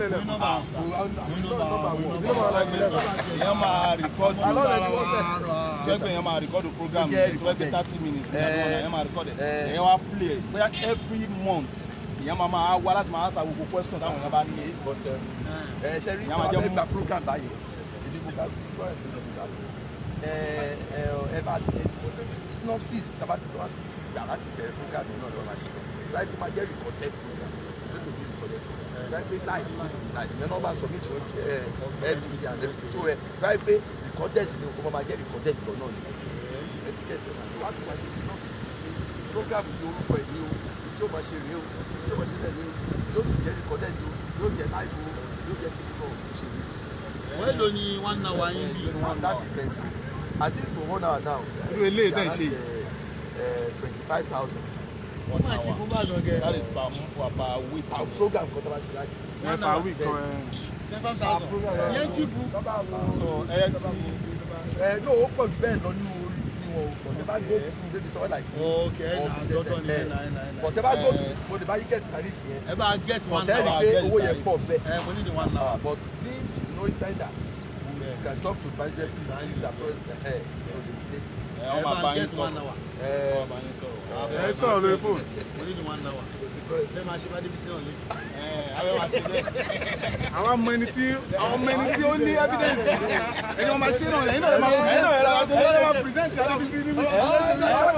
H: èèyàn máa record jẹ́ pé èèyàn máa record program
A: Jẹ́
H: tó bá pé thirty minutes ní àdúrà èèyàn máa record ẹ̀ èèyàn wá play ẹ̀ bóyá every month èèyàn máa máa wá láti máa answer gbogbo question táwọn èèyàn bá ní.
A: ẹ ṣe rí
H: Ìyá
A: àwọn
H: máa jẹ́
A: abẹ́
H: mú-
A: gba program báyìí èdè mo bá gbọ́ ẹ̀ fún mi ẹ ẹ ẹ bá ti ṣe synopsis tàbá ti lọ́wọ́ ti gbà láti bẹ̀rẹ̀ program yìí náà lọ́wọ́ máa ṣe láì tó máa jẹ́ recorded program lótò bí recorded program láì pé láì láì ìyẹn náà bá submit to ẹ ndc and everything so ẹ láì pé recorded ni o kò máa jẹ́ recorded lọ náà ni ẹ ti kẹ́sì ọ̀nà tó wá tó máa jẹ́ synopsis program yìí orúkọ ẹ̀ ní o tí ó máa ṣe rèé o tí ó máa ṣe bẹ́ẹ̀ ni o yóò sì jẹ́ recorded o yóò jẹ́ live o yóò jẹ́ kí nínú òṣèlú
B: wọ́n èlò ni one hour yín bí.
A: that depends at least for one hour now.
H: Irú eléyìí tẹ̀ ń ṣe yìí.
A: twenty five thousand.
B: wọ́n máa ti fún bá gọ́gẹ́.
H: that is per month per week.
A: our program kan tó bá ṣe láti.
H: ẹ per week kan ẹ.
B: seven thousand. yẹn chipu.
H: so ẹ yẹ kí
A: ẹ no ó pọ̀ jù bẹ́ẹ̀ lọ nínú orí ni wọn ò pọ̀ tẹ́ bá go through débi sọ́wọ́ like.
B: ok ẹ nà dọ́tọ̀ ni ẹ nà ẹ nà ẹ nà.
A: but tẹ́ bá go through mo lè bá yí get tariff yẹn.
B: ẹ bá get one
A: but ẹ rí
B: hour.
A: i pé owó yẹn pọ̀ bẹ́ẹ̀.
B: ẹ mo ní di one hour.
A: but ní no insider you can talk to president please please approach ẹ ẹ
H: ẹ wọ́n máa bá yín
B: get one
H: sọ̀rọ̀
B: hour.
A: ẹ
H: wọ́n máa bá yín sọ̀rọ̀.
K: ẹ sọ̀rọ̀ lórí fóònù.
B: mo ní di one hour. ẹ máa ṣe bá débi tí náà lé.
H: ẹ abẹ́ máa ṣe bẹ́ẹ̀.
K: àwọn ọmọ ẹni tí àwọn ọmọ ẹni tí ó ní evidence ẹni wọn máa ṣe náà ẹ̀yin náà lè máa
H: Ẹ̀yin náà lè máa ṣe
K: ẹ̀yin náà lè máa present alábísí ní mú. ẹ̀yin náà lè máa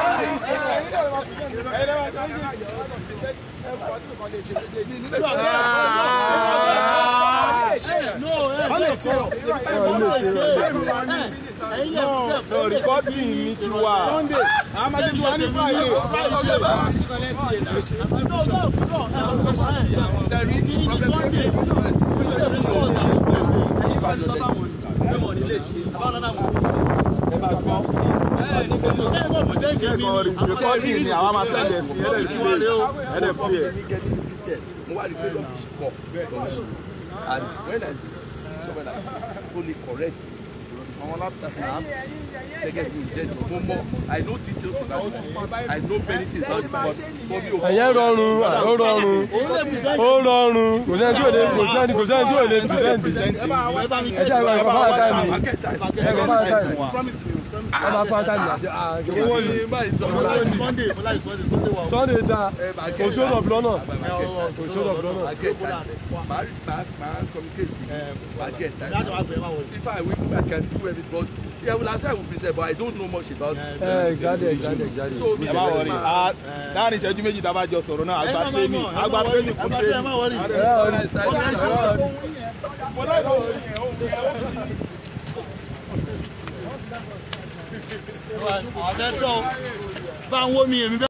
K: present.
B: wọ́n lè ṣe wọ́n lè ṣe ẹ̀yin yẹn
H: no recording mi ti wà.
K: Sunday àwọn máa ṣe tí wọ́n ní Friday.
H: recording ni àwa máa send ẹ̀ sí ẹ̀rẹ̀ play ẹ̀rẹ̀ play ẹ̀.
A: mo wá rí i pé rubbish pọ̀ rubbish and when I see someone like that only correct àwọn laptop na ṣẹ́gẹ́ bí ìṣe ìjọ mo mọ I know details about it I know many things about it but for me o.
M: ẹ̀yẹ́ rọrùn ó rọrùn ó rọrùn kò sẹ́ni tí ò lè kò sẹ́ni kò sẹ́ni tí ò lè pìrẹ́ǹtì ẹ jẹ́ àwọn ẹ̀kọ́ bá táìmù ẹ̀kọ́ bá táìmù wọ́n máa fún táìmù àti
A: owó ni báyìí sọ fún mi.
B: Sunday mo láì Sunday Sunday wà.
M: sunday da kò sódò of lọ́nà kò sódò of lọ́nà.
A: I get that my my my communicate sí I get that
B: That's why I pay my work.
A: if I win I can do everything but yeah well as I will present but I don't know much about it.
M: ẹ exactly exactly exactly.
A: So,
H: ẹ má wọrí a láàrin ìṣẹ́jú méjì tá a bá jọ sọ̀rọ̀ náà àgbà training àgbà training fún training.
B: ẹ má wọrí.
M: ẹ wọrí.
B: àwọn fẹ́ tọ́ bá ń wó mi èmi bẹ́ẹ̀.